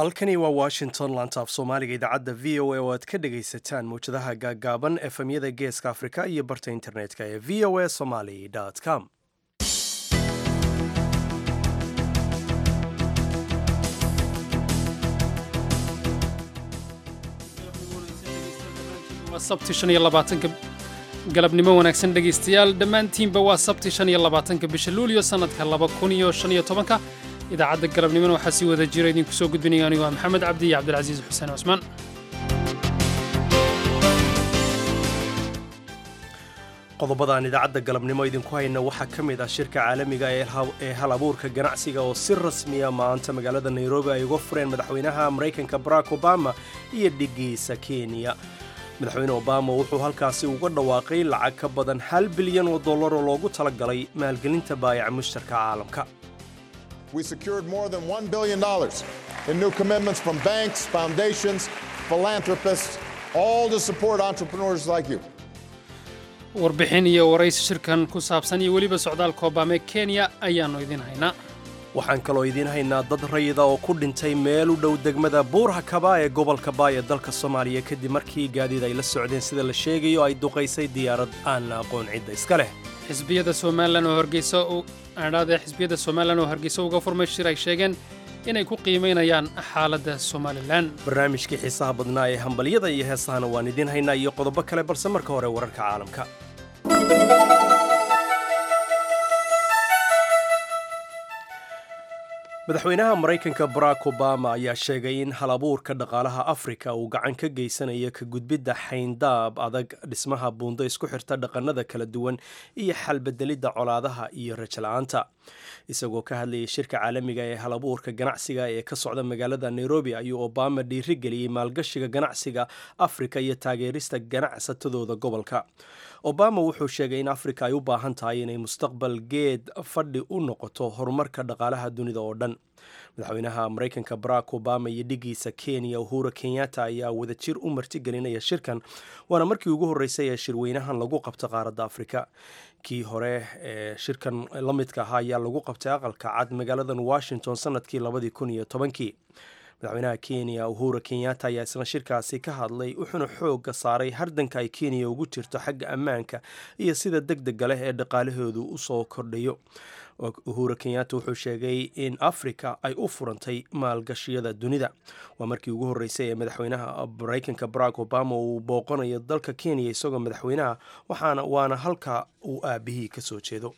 halkani waa washington lantaaf soomaaliga idaacadda v o a oo aad ka dhagaysataan mawjadaha gaaggaaban efemyada geeska afrika iyo barta internetka ee v o a somaly com waa sabti shan iyo labaatanka galabnimo wanaagsan dhegaystayaal dhammaantiinba waa sabti shan iyo labaatanka bisha luulyo sannadka laba kun iyo shan iyo tobanka idaacadda galabnimona waxaa sii wada jira idinku soo gudbinaya anigu waa maxamed cabdi iyo cabdilcasiis xuseen cusmaan qodobadaan idaacadda galabnimo idinku hayna waxaa ka mid ah shirka caalamiga ee hal abuurka ganacsiga oo si rasmiya maanta magaalada nairobi ay uga fureen madaxweynaha maraykanka barack obama iyo dhigiisa kenya madaxweyne obama wuxuu halkaasi uga dhawaaqay lacag ka badan hal bilyan oo dollar oo loogu talagalay maalgelinta baayaca mushtarka caalamka We secured more than $1 billion in new commitments from banks, foundations, philanthropists, all to support entrepreneurs like you. warbixin iyo waraysi shirkan ku saabsan iyo weliba socdaalka obama ee kenya ayaannu idiin haynaa waxaan kaloo idiin haynaa dad rayida oo ku dhintay meel u dhow degmada buurhakaba ee gobolka baay ee dalka soomaaliya kadib markii gaadiid ay la socdeen sida la sheegayo ay duqaysay diyaarad aan la aqoon cidda iska leh xisbiyada somalilan oo hargeysa adhaadee xisbiyada somalilan oo hargeysa uga furmay shir ay sheegeen inay ku qiimaynayaan xaaladda somalilan barnaamijkii xiisaha badnaa ee hambalyada iyo heesahana waan idiin haynaa iyo qodobo kale balse marka hore wararka caalamka madaxweynaha maraykanka barack obama ayaa sheegay in halabuurka dhaqaalaha afrika uu gacan ka geysanayo ka gudbidda xayndaab adag dhismaha buundo isku xirta dhaqannada kala duwan iyo xalbedelidda colaadaha iyo rajala-aanta isagoo ka hadlayay shirka caalamiga ee halabuurka ganacsiga ee ka socda magaalada nairobi ayuu obama dhiirigeliyey maalgashiga ganacsiga afrika iyo taageerista ganacsatadooda gobolka obama wuxuu sheegay in afrika ay u baahan tahay inay mustaqbal geed fadhi u noqoto horumarka dhaqaalaha dunida oo dhan madaxweynaha maraykanka barack obama iyo dhigiisa kenya uhura kenyatta ayaa wadajir u martigelinaya shirkan waana markii ugu horreysay ee shirweynahan lagu qabto qaaradda afrika kii hore ee shirkan la midka ahaa ayaa lagu qabtay aqalka cad magaaladan washington sanadkii labadii kun iyo tobankii madaxweynaha kenya uhura kenyatta ayaa isna shirkaasi ka hadlay wuxuuna xoogga saaray hardanka ay kenya ugu jirto xagga ammaanka iyo sida deg dega leh ee dhaqaalahoodu usoo kordhayo uhura kenyatta wuxuu sheegay in afrika ay u furantay maalgashiyada dunida waa markii ugu horreysay ee madaxweynaha maraykanka barack obama uu booqanayo dalka kenya isagoo madaxweynaha waxaana waana halka uu aabihii ka soo jeedo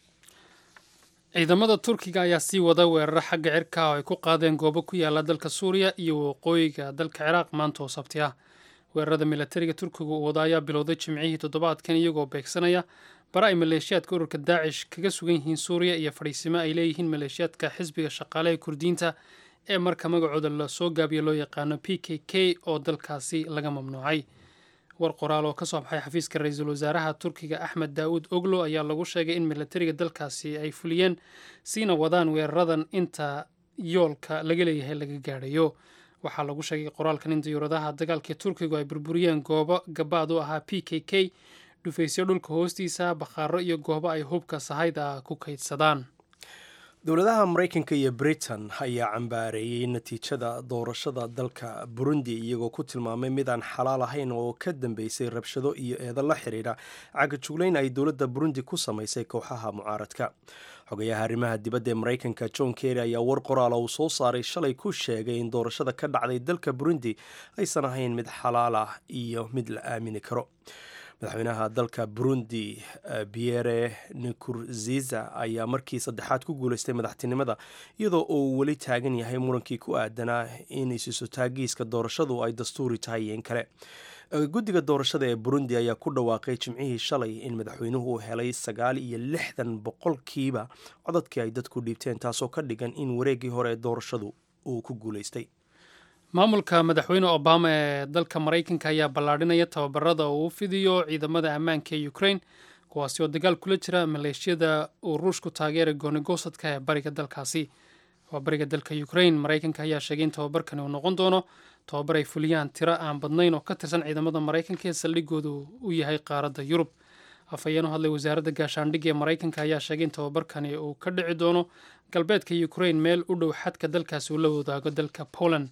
ciidamada turkiga ayaa sii wada weeraro xagga cirka oo ay ku qaadeen goobo ku yaala dalka suuriya iyo waqooyiga dalka ciraaq maanta oo sabti ah weerarada milatariga turkiga uu wada ayaa bilowday jimcihii toddobaadkan iyagoo beegsanaya bara ay maleeshiyaadka ururka daacish kaga sugan yihiin suuriya iyo fadhiisimo ay leeyihiin maleeshiyaadka xisbiga shaqaaleha kurdiyiinta ee marka magacooda lasoo gaabiyo loo yaqaano p k k oo dalkaasi laga mamnuucay war qoraal oo ka soo baxay xafiiska ra-iisul wasaaraha turkiga axmed daawud oglo ayaa lagu sheegay in milatariga dalkaasi ay fuliyeen siina wadaan weeraradan inta yoolka laga leeyahay laga gaadhayo waxaa lagu sheegay qoraalkan in diyuuradaha dagaalkii turkigu ay burburiyeen goobo gabaad u ahaa p k k dhufaysyo dhulka hoostiisa bakhaaro iyo goobo ay hubka sahayda ku kaydsadaan dowladaha maraykanka iyo britain ayaa cambaareeyey natiijada doorashada dalka burundi iyagoo ku tilmaamay mid aan xalaal ahayn oo ka dambeysay rabshado iyo eedan la xiriira cagajuglayn ay dowladda burundi ku samaysay kooxaha mucaaradka xogayaha arrimaha dibadda ee maraykanka john kerry ayaa war qoraala uu soo saaray shalay ku sheegay in doorashada ka dhacday dalka burundi aysan ahayn mid xalaal ah iyo mid la aamini karo madaxweynaha dalka burundi pierre nikurziza ayaa markii saddexaad ku guuleystay madaxtinimada iyadoo uu weli taagan yahay murankii ku aadanaa in isusotaagiiska doorashadu ay dastuuri tahay iyo in kale guddiga doorashada ee burundi ayaa ku dhawaaqay jimcihii shalay in madaxweynuhu uu helay sagaal iyo lixdan boqolkiiba codadkii ay dadku dhiibteen taasoo ka dhigan in wareeggii hore ee doorashadu uu ku guuleystay maamulka madaxweyne obama ee dalka maraykanka ayaa ballaadhinaya tababarada uu u fidiyo ciidamada ammaanka ee ukraine kuwaasi oo dagaal kula jira maleeshiyada uu ruushku taageeray goonigosadka ee bariga dalkaasi waa bariga dalka ukraine maraykanka ayaa sheegay in tababarkani uu noqon doono tababar ay fuliyaan tiro aan badnayn oo ka tirsan ciidamada maraykanka ee saldhigoodu u yahay qaaradda yurub afhayeen u hadlay wasaaradda gaashaandhigga ee maraykanka ayaa sheegay in tababarkani uu ka dhici doono galbeedka ukraine meel u dhow xadka dalkaasi uu la wadaago dalka poland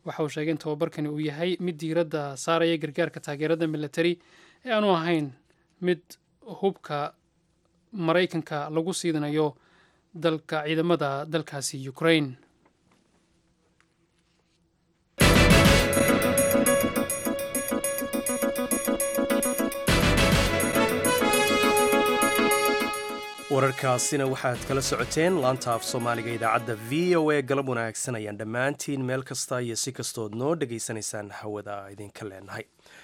waxa uu sheegay in tababarkani uu yahay mid diiradda saaraya gargaarka taageerada militari ee aanu ahayn mid hubka maraykanka lagu siidanayo dalka ciidamada dalkaasi ukraine wararkaasina waxaad kala socoteen laanta af soomaaliga idaacadda v o a galab wanaagsan ayaan dhammaantiin meel kasta iyo si kastood noo dhegaysanaysaan hawada idinka leenahay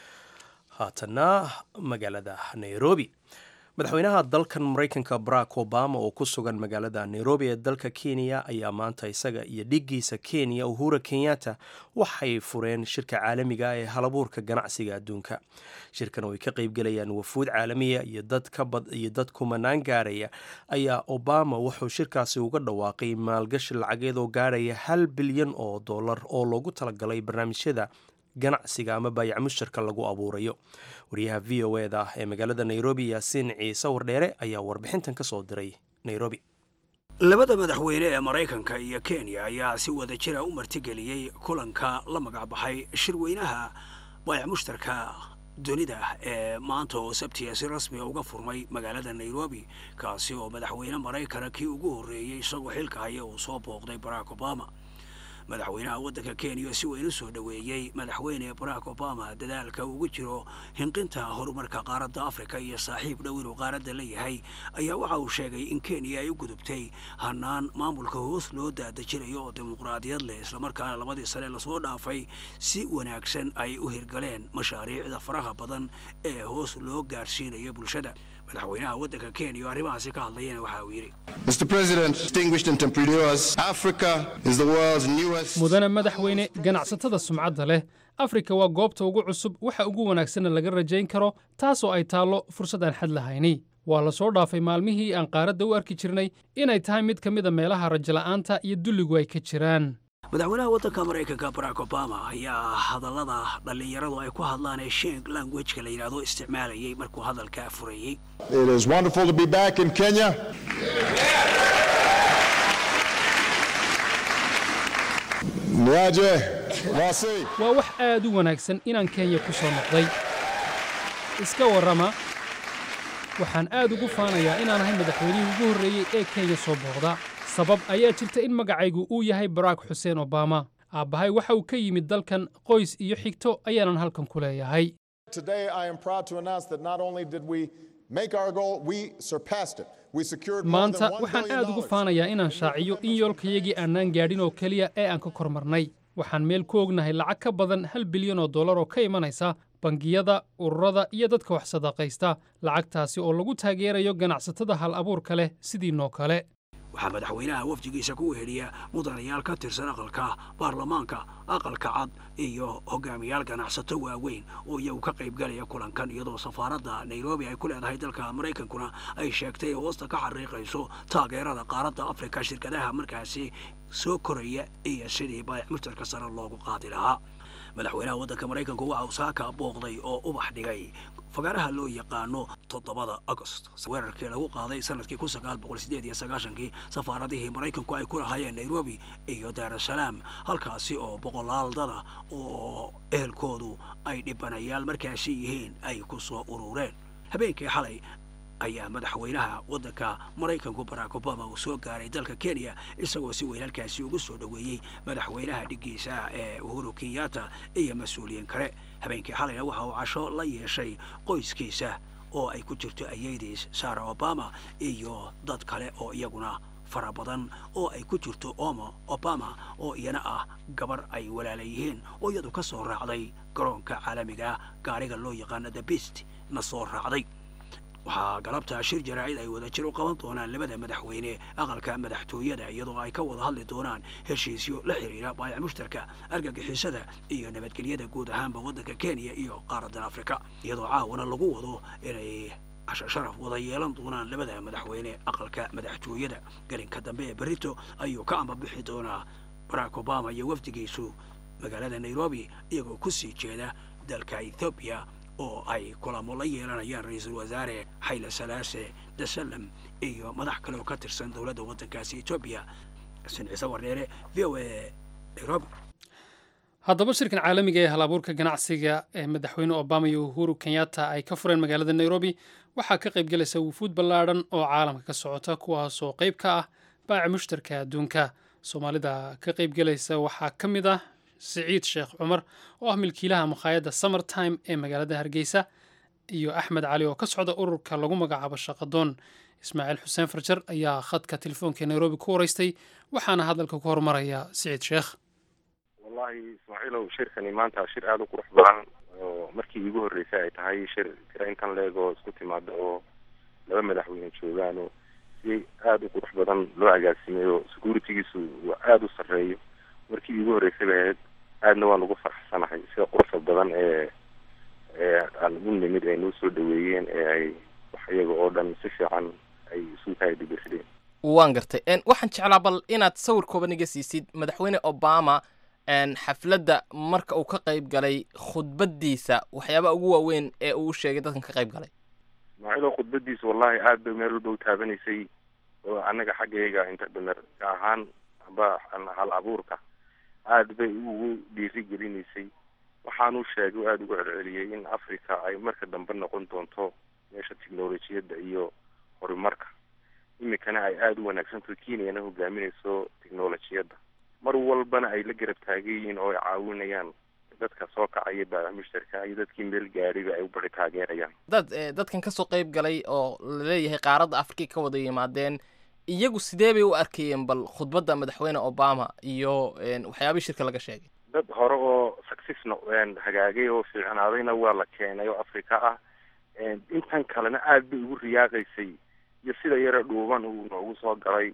haatanna magaalada nairobi madaxweynaha dalkan maraykanka barack obama oo ku sugan magaalada nairobi ee dalka kenya ayaa maanta isaga iyo dhigiisa kenya uhura kenyatta waxay fureen shirka caalamiga ee halabuurka ganacsiga adduunka shirkan oo ay ka qeybgelayaan wafuud caalamiya iyo dad kumanaan gaaraya ayaa obama wuxuu shirkaasi uga dhawaaqay maalgashi lacageed oo gaaraya hal bilyan oo dollar oo loogu talagalay barnaamijyada ganacsiga ama baayac mushtarka lagu abuurayo wariyaha v o eda ee magaalada nairobi yaasiin ciise wardheere ayaa warbixintan ka soo diray nairobi labada madaxweyne ee maraykanka iyo kenya ayaa si wada jira u martigeliyey kulanka la magacbaxay shirweynaha baayac mushtarka dunida ee maanta oo sabtiya si rasmiga uga furmay magaalada nairobi kaasi oo madaxweyne maraykana kii ugu horreeyey isagoo xilka haya uu soo booqday barack obama madaxweynaha waddanka kenya si weyn u soo dhoweeyey madaxweyne barack obama dadaalka ugu jiro hinqinta horumarka qaaradda afrika iyo saaxiib dhow inuu qaaradda la yahay ayaa waxa uu sheegay in kenya ay u gudubtay hanaan maamulka hoos loo daadejinayo oo dimuqraadiyad leh islamarkaana labadii sane lasoo dhaafay si wanaagsan ay u hirgaleen mashaariicda faraha badan ee hoos loo gaarsiinayo bulshada madaxweynaha waddanka kenya oo arrimahaasi ka hadlayana waxa uu yidhi Mr. President, distinguished entrepreneurs, Africa is the world's newest. mudane madaxweyne ganacsatada sumcadda leh afrika waa goobta ugu cusub waxa ugu wanaagsanna laga rajayn karo taasoo ay taallo fursad aan xad lahayni waa la soo dhaafay maalmihii aan qaaradda u arki jirnay inay tahay mid ka mid a meelaha rajola'aanta iyo dulligu ay ka jiraan madaxweynaha waddanka maraykanka barack obama ayaa hadallada dhallinyaradu ay ku hadlaan ee sheng languageka la yidhaahdo isticmaalayay markuu hadalka furayey It is wonderful to be back in Kenya. Niaje, Wasi. waa wax aad u wanaagsan inaan kenya ku soo noqday iska warrama waxaan aad ugu faanayaa inaan ahay madaxweynihii ugu horreeyey ee kenya soo booqda sabab ayaa jirta in magacaygu uu yahay barack xuseen obama aabbahay waxa uu ka yimid dalkan qoys iyo xigto ayaanan halkan ku leeyahay Today, I am proud to announce that not only did we make our goal, we surpassed it. We secured more maanta than $1 waxaan billion aad ugu faanayaa inaan shaaciyo in yoolkayagii aanaan gaadhin oo keliya ee aan ka kormarnay waxaan meel ku ognahay lacag ka badan hal bilyan oo dollar oo ka imanaysa bangiyada ururada iyo dadka wax sadaqaysta lacagtaasi oo lagu taageerayo ganacsatada hal abuurka leh sidiinoo kale waxaa madaxweynaha wafdigiisa ku weheliya mudanayaal ka tirsan aqalka baarlamaanka aqalka cad iyo hogaamiyaal ganacsato waaweyn oo iyagu ka qaybgalaya kulankan iyadoo safaaradda nairobi ay ku leedahay dalka maraykankuna ay sheegtay hoosta ka xariiqayso taageerada qaaradda afrika shirkadaha markaasi soo koraya iyo sidii baayac mushtarka sare loogu qaadi lahaa madaxweynaha waddanka maraykanku waxa uu saaka booqday oo ubax dhigay fagaaraha loo yaqaano toddobada agost weerarkii lagu qaaday sanadkii kun sagaal boqol sideed iyo sagaashankii safaaradihii maraykanku ay ku lahaayeen nairobi iyo daarasalaam halkaasi oo boqolaal dada oo ehelkoodu ay dhibanayaal markaasi yihiin ay ku soo urureen habeenkii xalay ayaa madaxweynaha waddanka maraykanku barack obama uu soo gaaray dalka kenya isagoo si weyn halkaasi ugu soo dhoweeyey madaxweynaha dhiggiisa ee uhuru kenyatta iyo mas-uuliyiin kale habeenkii xalayna waxa uu casho la yeeshay qoyskiisa oo ay ku jirto ayeydiis sara obama iyo dad kale oo iyaguna fara badan oo ay ku jirto omo obama oo iyana ah gabar ay walaala yihiin oo iyadu ka soo raacday garoonka caalamiga gaariga loo yaqaano the best na soo raacday waxaa galabta shir jaraa'id ay wada jir u qaban doonaan labada madaxweyne aqalka madaxtooyada iyadoo ay ka wada hadli doonaan heshiisyo la xidhiira baayac mushtarka argagixisada iyo nabadgelyada guud ahaanba waddanka kenya iyo qaaraddan afrika iyadoo caawana lagu wado inay casho sharaf wada yeelan doonaan labada madaxweyne aqalka madaxtooyada gelinka dambe ee berito ayuu ka ambabixi doonaa barack obama iyo wafdigiisu magaalada nairobi iyagoo ku sii jeeda dalka ethoobiya oo ay kulamo la yeelanayaan ra-iisul wasaare xayle salaase dasalam iyo madax kale oo ka tirsan dowladda waddankaasi etoobiya xasan ciise wardheere v o a nairobi haddaba shirkan caalamiga ee halabuurka ganacsiga ee madaxweyne obama iyo uhuru kenyatta ay ka fureen magaalada nairobi waxaa ka qayb galaysa wufuud ballaadhan oo caalamka ka socota kuwaasoo qayb ka ah baaca mushtarka adduunka soomaalida ka qayb galaysa waxaa ka mid ah siciid sheekh cumar oo ah milkiilaha makhaayadda summertime ee magaalada hargeysa iyo axmed cali oo ka socda ururka lagu magacaabo shaqadoon ismaaciil xuseen farjar ayaa khadka telefoonka nairobi ku waraystay waxaana hadalka ku hormaraya siciid sheekh wallahi ismaaciilow shirkani maanta shir aada u qurux badan oo markii iigu horreysay ay tahay shir tira intan leeg oo isku timaada oo laba madaxweyne joogaan oo si aada u qurux badan loo agaasimeeyo securitygiisu waa aada u sarreeyo markii iigu horreysay bay ahayd aadna waan ugu farxsanahay sida quruxda badan ee ee aan u nimid ay noo soo dhaweeyeen ee ay wax iyaga oo dhan si fiican ay isu kaadibirsadeen waan gartay waxaan jeclaa bal inaad sawir kooban iga siisid madaxweyne obama xafladda marka uu ka qayb galay khudbaddiisa waxyaabaha ugu waaweyn ee uu sheegay dadkan ka qayb galay ismaaciilo khudbadiisa wallahi aada bay meel walba u taabanaysay oo annaga xaggayga interprener ahaan amba hal abuurka aada bay ugu dhiiri gelinaysay waxaanuu sheegay oo aada ugu celceliyey in africa ay marka dambe noqon doonto meesha technolojiyadda iyo horumarka iminkana ay aada u wanaagsantaho kenyana hogaaminayso technolojiyadda mar walbana ay la garab taagan yihiin oo ay caawinayaan dadka soo kacaya baaca mushtarka iyo dadkii meel gaadhiba ay u bari taageerayaan dad dadkan kasoo qayb galay oo laleeyahay qaaradda afrika ka wada yimaadeen iyagu sidee bay u arkayeen bal khudbadda madaxweyne obama iyo waxyaabihii shirka laga sheegay dad hore oo successna hagaagay oo fiicnaadayna waa la keenay oo africa ah intan kalena aada bay ugu riyaaqaysay iyo sida yare dhuuban uu noogu soo galay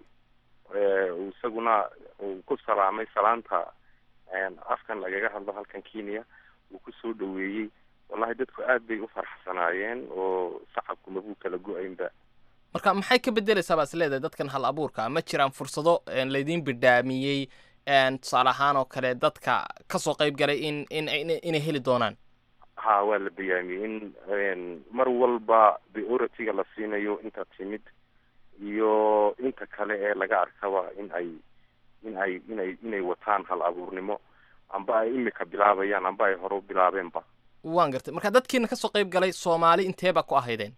isaguna uu ku salaamay salaanta afkan lagaga hadlo halkan kenya uu kusoo dhaweeyey wallahi dadku aad bay u farxsanaayeen oo sacabku mabuu kala go-aynba marka maxay ka bedeleysaa baa is leedahay dadkan hal abuurka ma jiraan fursado laydiin bidhaamiyey tusaale ahaan oo kale dadka kasoo qayb galay in in inay heli doonaan ha waa la bayaamiyey in mar walba priority-ga la siinayo inta timid iyo inta kale ee laga arkaba in ay in ay inay inay wataan hal abuurnimo amba ay imika bilaabayaan amba ay hore u bilaabeenba waan gartay marka dadkiina kasoo qayb galay soomaali intee baa ku ahaydeen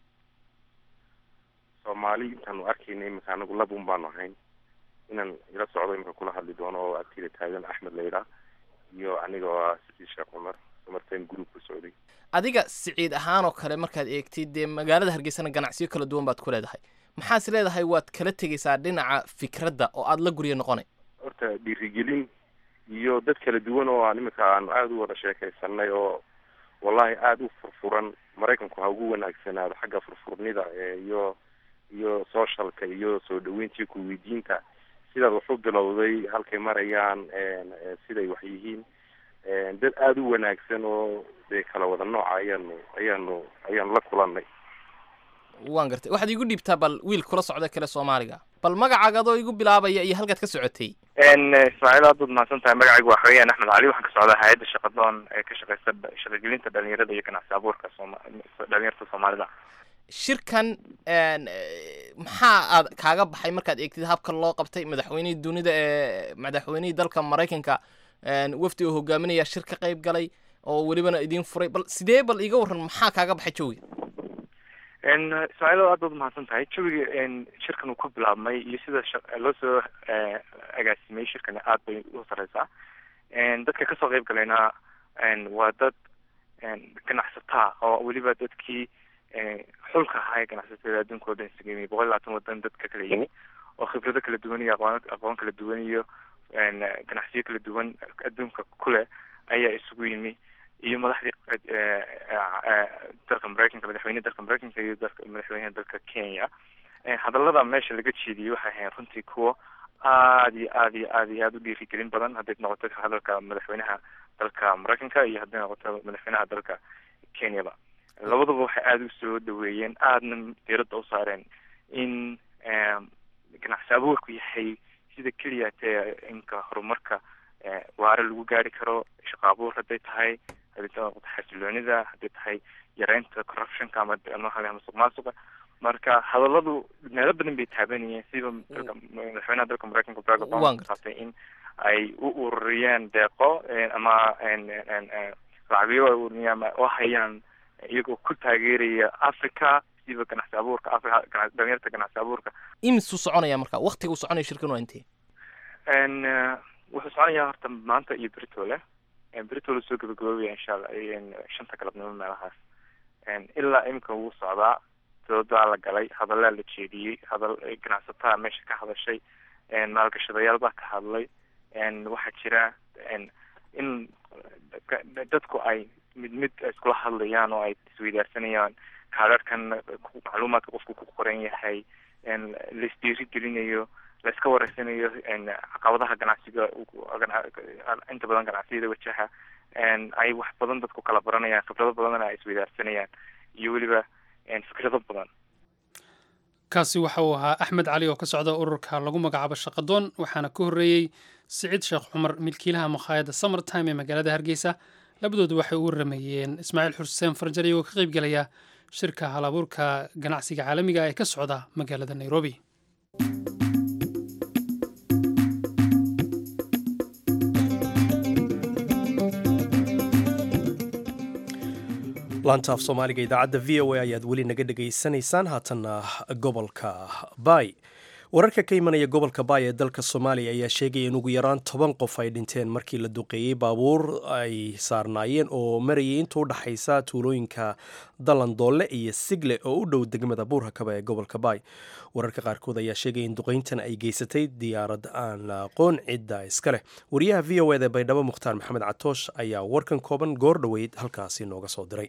soomaali intaanu arkayna imika anagu labun baanu ahayn inaan ila socdo imika kula hadli doono oo agtida taagan axmed layla iyo aniga oo ah siciid sheekh cumar martan group ku socday adiga siciid ahaan oo kale markaad eegtid dee magaalada hargeysana ganacsiyo kala duwan baad ku leedahay maxaas leedahay waad kala tegaysaa dhinaca fikradda oo aada la guryo noqonay horta dhiirigelin iyo dad kala duwan oo aan imika aanu aada u wada sheekaysanay oo wallahi aada u furfuran maraykanku ha ugu wanaagsanaado xagga furfurnida iyo iyo socialka iyo soo dhaweyntii kuweydiinta sidaad wax u bilowday halkay marayaan siday wax yihiin dad aada u wanaagsan oo dee kala wada nooca ayaanu ayaanu ayaanu la kulanay waan gartay waxaad iigu dhiibtaa bal wiil kula socda kale soomaaliga bal magacaaga adoo igu bilaabaya iyo halkaad ka socotay ismaaciil aad baad mahadsan tahay magacaygu waa xaweyaan axmed cali waxaan ka socdaa hay-adda shaqadoon ee ka shaqeysa shaqagelinta dhalinyarada iyo ganacsi abuurka sooma dhalinyarta soomaalida shirkan maxaa aad kaaga baxay markaad eegtid habka loo qabtay madaxweynihii dunida ee madaxweynihii dalka maraykanka wafdi oo hogaaminaya shir ka qayb galay oo welibana idiin furay bal sidee bal iga warran maxaa kaaga baxay jawiga ismaaciil aad baad umahadsan tahay jawiga shirkan uu ku bilaabmay iyo sida loo soo agaasimay shirkani aad bay u sareysaa dadka kasoo qayb galayna waa dad ganacsataa oo weliba dadkii xulka ahaa ee ganacsatada adduunka o dhan isaga yimi boqol iyo labaatan wadan dad ka kala yimi oo khibrado kala duwan iyo aqoon aqoon kala duwan iyo ganacsiyo kala duwan adduunka kuleh ayaa isugu yimi iyo madaxdii dalka maraykanka madaxweyne dalka maraykanka iyo dalka madaxweynaha dalka kenya hadallada meesha laga jeediyey waxay ahayn runtii kuwo aad iyo aad iyo aad iyo aada u dhiirigelin badan hadday noqoto hadalka madaxweynaha dalka maraykanka iyo hadday noqoto madaxweynaha dalka kenyaba labaduba waxay aada usoo dhaweeyeen aadna diiradda u saareen in ganacsi abuurku yahay sida keliya tee inka horumarka waare lagu gaari karo shaqo abuur hadday tahay hadday noqoto xasiloonida hadday tahay yareynta corruptionka ama ama masuq maasuqa marka hadalladu meelo badan bay taabanayeen siba dalka madaxweynaha dalka mareykanka barack Waan obama gartay. qaatay in ay u ururiyeen deeqo een, ama een, een, een, een, lacagyo ay ururiyeen ama oo hayaan iyagoo ku taageeraya africa siba ganacsi abuurka africa ganacsi dhalinyarta ganacsi abuurka imisuu soconaya marka waktiga uu soconaya shirkan waa intee n wuxuu soconayaa horta maanta iyo beritole beritole soo gabagaboobaya insha allah een, shanta galabnimo meelahaas een, ilaa imika wuu socdaa doodaa la galay hadallaa la jeediyey hadal ganacsataa meesha ka hadashay een, maalgashadayaal baa ka hadlay een, waxaa jira een, in ka- dadku ay mid mid iskula hadlayaan oo ay isweydaarsanayaan kaadharhkan macluumaadka qofku ku qoran yahay een, la isdiirigelinayo la iska wareysanayo een, caqabadaha ganacsiga uu- gana- inta badan ganacsiyada wajaha een, ay wax badan dadku kala baranayaan khibrado badanna ay isweydaarsanayaan iyo weliba een, fikrado badan kaasi waxa uu ahaa axmed cali oo ka socda ururka lagu magacaabo shaqadoon waxaana ka horreeyey siciid sheekh cumar milkiilaha makhaayadda summertime ee magaalada hargeysa labadoodu waxay u waramayeen ismaaciil xuseen farjar iyagoo ka qaybgelaya shirka halabuurka ganacsiga caalamiga ee ka socda magaalada nairobi laanta af soomaaliga idaacadda v o a ayaad weli naga dhegaysanaysaan haatanna gobolka baay wararka ka imanaya gobolka baay ee dalka soomaaliya ayaa sheegaya in ugu yaraan toban qof ay dhinteen markii la duqeeyey baabuur ay saarnaayeen oo marayay inta u dhaxaysa tuulooyinka dalandoole iyo sigle oo u dhow degmada buurhakaba ee gobolka baay wararka qaarkood ayaa sheegaya in duqeyntan ay geysatay diyaarad aan la aqoon cidda iska leh wariyaha v o eda baydhabo mukhtaar maxamed catoosh ayaa warkan kooban goor dhoweyd halkaasi nooga soo diray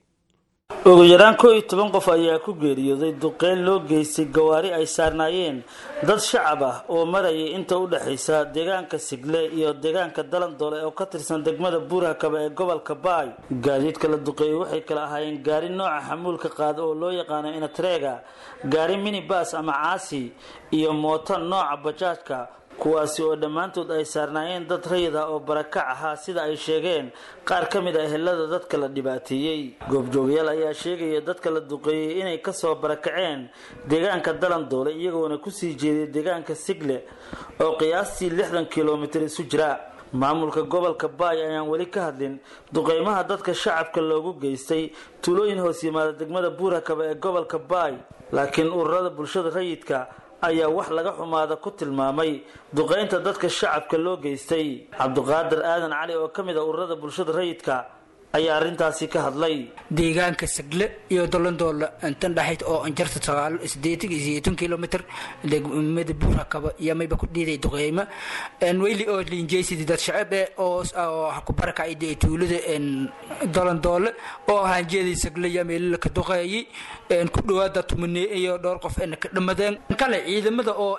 ugu yaraan koo iyo toban qof ayaa ku geeriyooday duqeyn loo geystay gawaari ay saarnaayeen dad shacab ah oo marayay inta u dhexaysa deegaanka sigle iyo deegaanka dalandoole oo ka tirsan degmada buurhakaba ee gobolka baay gaadiidka la duqeeyey waxay kala ahaayeen gaari nooca xamuulka qaada oo loo yaqaano inatrega gaari minibas ama caasi iyo mooto nooca bajaajka kuwaasi oo dhammaantood ay saarnaayeen dad rayid ah oo barakac ahaa sida ay sheegeen qaar ka mid ah ehelada dadka la dhibaateeyey goobjoogayaal ayaa sheegaya dadka la duqeeyey inay kasoo barakaceen deegaanka dalandoole iyagoona kusii jeeday deegaanka sigle oo qiyaastii lixdan kilomitir isu jira maamulka gobolka baay ayaan weli ka hadlin duqeymaha dadka shacabka loogu geystay tuulooyin hoos yimaada degmada buurakaba ee gobolka baay laakiin ururada bulshada rayidka ayaa wax laga xumaada ku tilmaamay duqeynta dadka shacabka loo geystay cabdiqaadir aadan cali oo ka mid a ururada bulshada rayidka ayaa arrintaasi ka hadlay deegaanka sagle iyo dolandoole intan dhaxayd oo anjarta sagaal sideetan iyo sideetan kilomitr degmada buurakaba iyo mayba ku dhiiday duqeyma weyli oo linjeysidi dad shacab eh oo oo ha ku barakacay tuulada dolandoole oo hanjeedii sagle iyo meelila ka duqeeyay ku dhawaada tumane iyo dhowr qof ka dhamadeen kale ciidamada oo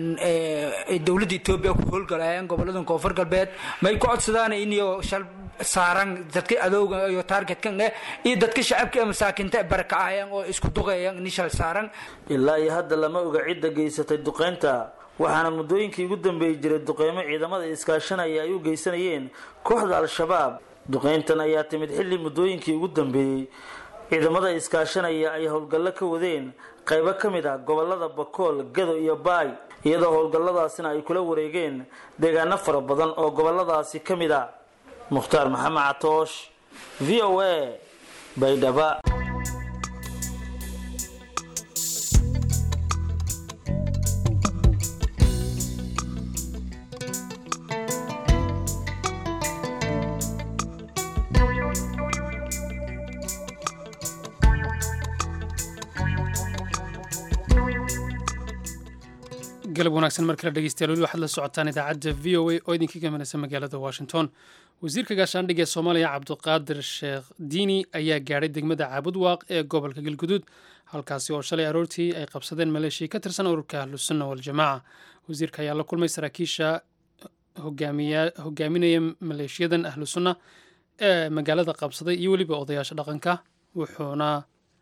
dowladda etoobiya ku howlgalayaan gobolada koonfur galbeed may ku codsadaan iniyo shal saaran dadka adowga iyo taargetkan eh iyo dadka shacabka ee masaakinta barakacayaan oo isku duqeeyaan ini shal saaran ilaa iyo hadda lama oga cidda geysatay duqeynta waxaana muddooyinkii ugu dambeeyey jiray duqeymo ciidamada iskaashanaya ay u geysanayeen kooxda al-shabaab duqeyntan ayaa timid xilli muddooyinkii ugu dambeeyey ciidamada iskaashanaya ay howlgallo ka wadeen qaybo ka mid ah gobolada bakool gado iyo baay iyadoo howlgalladaasina ay kula wareegeen deegaano fara badan oo goboladaasi ka mid a mukhtaar maxamed catoosh v o a baydhaba galab wanaagsan mar kale dhegeystayaal weli waxaad la socotaan idaacadda v o a oo idinka gamanaysa magaalada washington wasiirka gaashaandhigga ee soomaaliya cabdiqaadir sheekh diini ayaa gaadhay degmada caabudwaaq ee gobolka galguduud halkaasi oo shalay aroortii ay qabsadeen maleeshiya ka tirsan ururka ahlusunna waljamaaca wasiirka ayaa la kulmay saraakiisha hogaaminaya maleeshiyadan ahlusunna ee magaalada qabsaday iyo weliba odayaasha dhaqanka wuxuuna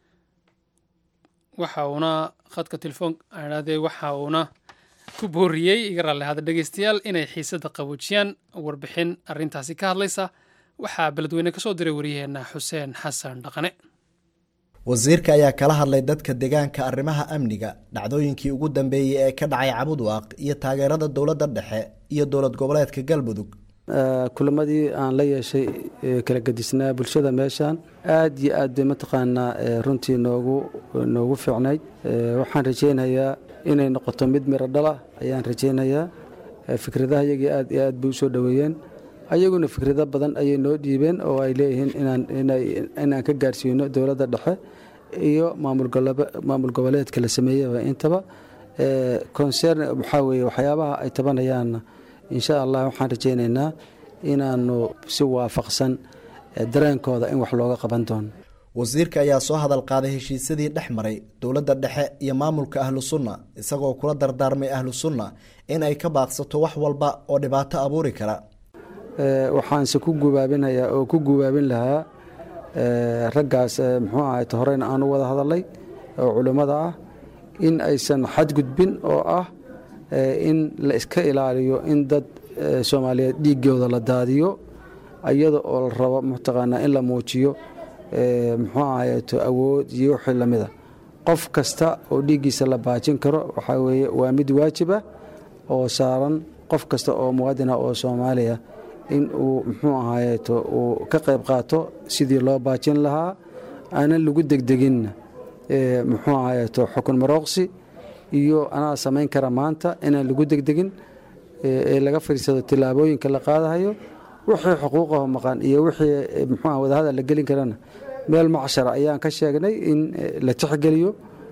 waxa uuna khadka telefoon adhaadee waxa uuna ku booriyey iga raalli hada dhegeystayaal inay xiisadda qaboojiyaan warbixin arrintaasi ka hadlaysa waxaa beledweyne ka soo diray waryaheena xuseen xasan dhaqane wasiirka ayaa kala hadlay dadka deegaanka arrimaha amniga dhacdooyinkii ugu dambeeyey ee ka dhacay cabudwaaq iyo taageerada dowladda dhexe iyo dowlad goboleedka galmudug kulamadii aan la yeeshay kala gedisnaa bulshada meeshaan aad iyo aad bay mataqaanaa runtii noogu noogu fiicnayd waxaan rajaynayaa inay noqoto mid miro dhala ayaan rajaynayaa fikradaha iyagii aad iyo aad bay usoo dhoweeyeen ayaguna fikrado badan ayay noo dhiibeen oo ay leeyihiin inaan ka gaarsiino dowladda dhexe iyo maamul goboleedka la sameeyaba intaba concern waxaa weeye waxyaabaha ay tabanayaanna insha allah waxaan rajaynaynaa inaanu si waafaqsan dareenkooda in wax looga qaban doono wasiirka ayaa soo hadal qaaday heshiisyadii dhex maray dowladda dhexe iyo maamulka ahlu sunna isagoo kula dardaarmay ahlu sunna in ay ka baaqsato wax walba oo dhibaato abuuri kara waxaanse ku gubaabinayaa oo ku gubaabin lahaa raggaas muxuu ahayt horeyna aan u wada hadalay oo culimmada ah in aysan xadgudbin oo ah in la iska ilaaliyo in dad soomaaliyeed dhiigooda la daadiyo iyada oo la rabo mataqaanaa in la muujiyo muxuu ahayto awood iyo wixii lamida qof kasta oo dhiiggiisa la baajin karo waxaa weeye waa mid waajib ah oo saaran qof kasta oo muwaadin ah oo soomaaliya in uu muxuu ahaayeeto uu ka qayb qaato sidii loo baajin lahaa aanan lagu degdeginna muxuu ahaayeeto xukun marooqsi iyo anaa samayn kara maanta inaan lagu degdegin ee laga fadhiisado tillaabooyinka la qaadahayo wixii xuquuqaho maqan iyo wixii muxuu ah wadahadal la gelin karana meel macshara ayaan ka sheegnay in la tixgeliyo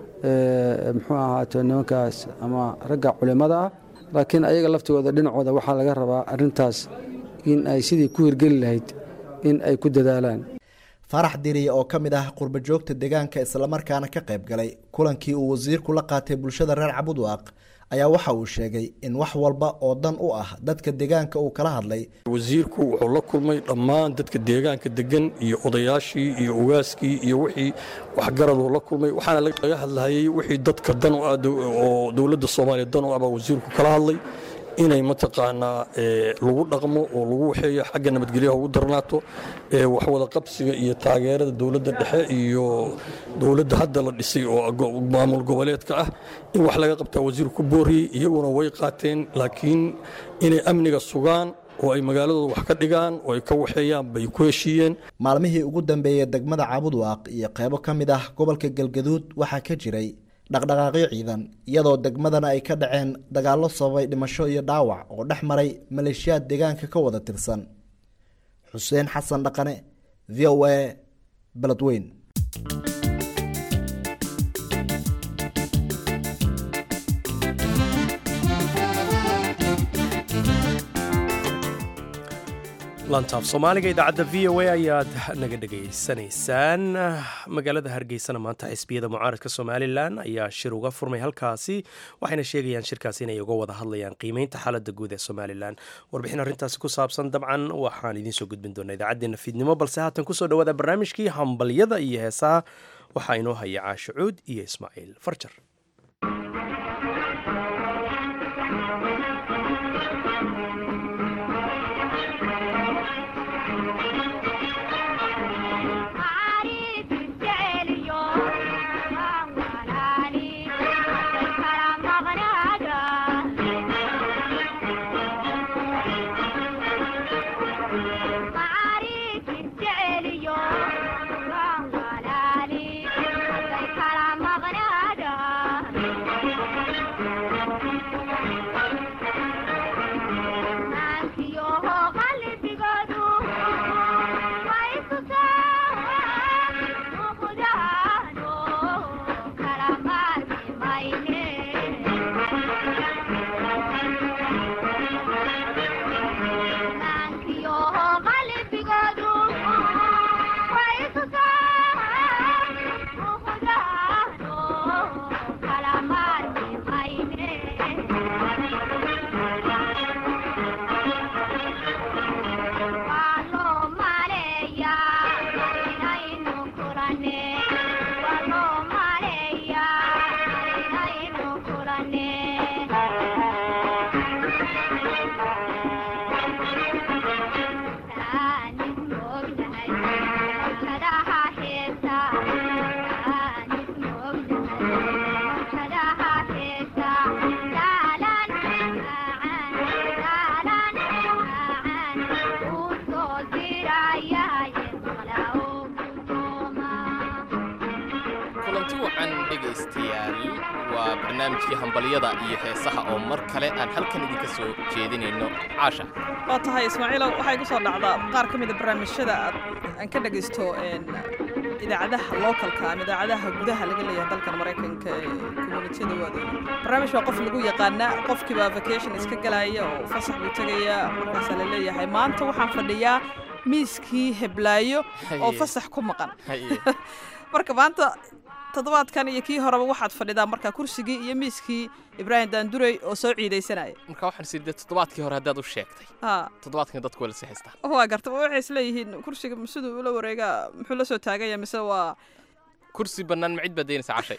muxuu ahaato nimankaas ama ragga culimmada ah laakiin ayaga laftigooda dhinacooda waxaa laga rabaa arrintaas in ay sidii ku hirgeli lahayd in ay ku dadaalaan farax diriye oo ka mid ah qurba joogta deegaanka islamarkaana ka qayb galay kulankii uu wasiirku la qaatay bulshada reer cabudwaaq ayaa waxa uu sheegay in wax walba oo dan u ah dadka deegaanka uu kala hadlay wasiirku wuxuu la kulmay dhammaan dadka deegaanka degan iyo odayaashii iyo ugaaskii iyo wixii waxgaraduu la kulmay waxaana laga hadlahayay wixii dadka dan u ah oo dowladda soomaaliya dan u ah baa wasiirku kala hadlay inay mataqaanaa lagu dhaqmo oo lagu waxeeyo xagga nabadgelyaha ugu darnaato waxwada qabsiga iyo taageerada dowladda dhexe iyo dowladda hadda la dhisay oo maamul goboleedka ah in wax laga qabtaa wasiirku ku booriyey iyaguna way qaateen laakiin inay amniga sugaan oo ay magaaladooda wax ka dhigaan oo ay ka waxeeyaan bay ku heshiiyeen maalmihii ugu dambeeyey degmada cabudwaaq iyo qeybo ka mid ah gobolka galgaduud waxaa ka jiray dhaqdhaqaaqyo ciidan iyadoo degmadana ay ka dhaceen dagaallo sababay dhimasho iyo dhaawac oo dhex maray maleeshiyaad deegaanka ka wada tirsan xuseen xasan dhaqane v o a beledweyn lantaaf soomaaliga idaacadda v o a ayaad naga dhegaysanaysaan magaalada hargeysana maanta xisbiyada mucaaradka somalilan ayaa shir uga furmay halkaasi waxayna sheegayaan shirkaasi inay uga wada hadlayaan qiimeynta xaaladda guud ee somalilan warbixin arrintaasi ku saabsan dabcan waxaan idiin soo gudbin doonaa idaacaddeenna fiidnimo balse haatan kusoo dhawaada barnaamijkii hambalyada iyo heesaha waxaa inoo haya caasho cuud iyo ismaaciil farjar dhegaystayaal waa barnaamijkii hambalyada iyo heesaha oo mar kale aan halkan idinka soo jeedinayno caasha waa tahay ismaaciilow waxaa igu soo dhacdaa qaar ka mida barnaamijyada aad aan ka dhagaysto idaacadaha localka ama idaacadaha gudaha laga leeyahay dalkan maraykanka ee communitiyada waada barnaamij waa qof lagu yaqaanaa qofkiiba vacation iska galaya oo fasax buu tegaya markaasaa la leeyahay maanta waxaan fadhiyaa miiskii heblaayo oo Haye. fasax ku maqan Haye. marka maanta toddobaadkan iyo kii horeba waxaad fadhidaa marka kursigii iyo miiskii ibraahim daandurey oo soo ciidaysanaya marka waxaan sii toddobaadkii hore haddaad u sheegtay ha toddobaadkan dadku waa lasii haystaa waa garta waxay isleeyihiin kursiga siduu ula wareegaa muxuu la soo taaganya mise waa kursi bannaan ma cid baad daynaysa cashay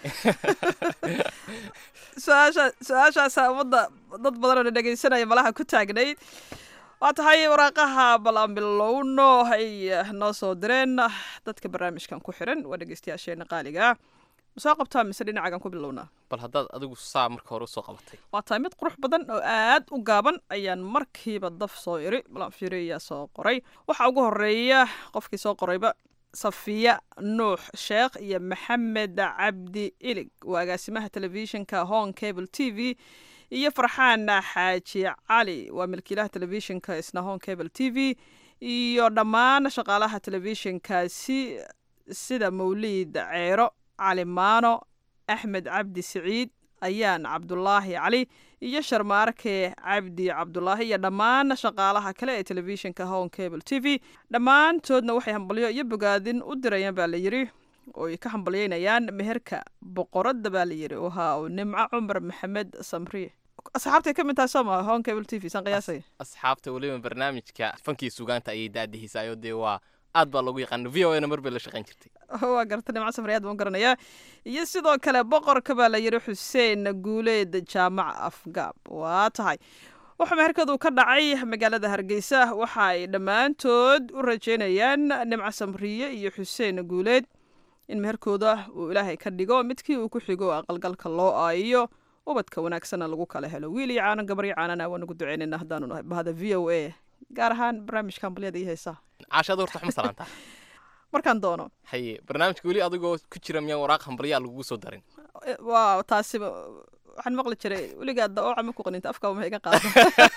su-aasha su-aashaasaa ummadda dad badan oo na dhegaysanaya malaha ku taagnayd waa tahay waraaqaha balambilowno ay noo soo direen dadka barnaamijkan ku xiran waa dhegaystayaasheena qaaliga ma soo qabtaa mise dhinacagan ku bilownaa bal haddaad adigu saa marka hore usoo qabatay waa tahay mid qurux badan oo aad u gaaban ayaan markiiba daf soo iri balan fiiri ayaa soo qoray waxaa ugu horeeya qofkii soo qorayba safiya nuux sheekh iyo maxamed cabdi ilig waa agaasimaha telefishinka hon cable t v iyo farxaan xaaji cali waa milkiilaha telefishinka isna hon cable t v iyo dhammaan shaqaalaha telefishinkaasi sida mawliid ceero cali maano axmed cabdi siciid ayaan cabdulaahi cali iyo sharmaarke cabdi cabdulaahi iyo dhammaan shaqaalaha kale ee telefishinka hon cable t v dhammaantoodna waxay hambalyo iyo bogaadin u dirayaan baa la yidhi oo ay ka hambalyeynayaan meherka boqoradda baa la yidhi wahaa uu nimco cumar maxamed samriye asxaabtay ka mid tahay sooma hon cable t v saan qiyaasay asxaabta weliba barnaamijka fankii sugaanta ayay daadihiisaayo dee waa aad baa loogu yaqaana v o a na mar bay la shaqayn jirtay waa garta nimco samriye aad baan u garanayaa iyo sidoo kale boqorka baa la yidhi xuseen guuleed jaamac afgaab waa tahay wuxuu meherkadu ka dhacay magaalada hargeysa waxa ay dhammaantood u rajeynayaan nimco samriye iyo xuseen guuleed in meherkooda uu ilaahay ka dhigo midkii uu ku xigo aqalgalka loo aayiyo ubadka wanaagsanna lagu kala helo wiil iyo caanan gabar iyo caanana waan ugu duceynayna haddaanu nahay bahda v o a gaar ahaan barnaamijka hambalyada iyo heesaha caashada horta waxma salaantaa markaan doono haye barnaamijka weli adigoo ku jira miyaan waraaq hambalyaa lagugu soo darin Eh, waa taasiba waxaan maqli jiray weligaa daooca ma ku qaninta afkaba ma iga qaado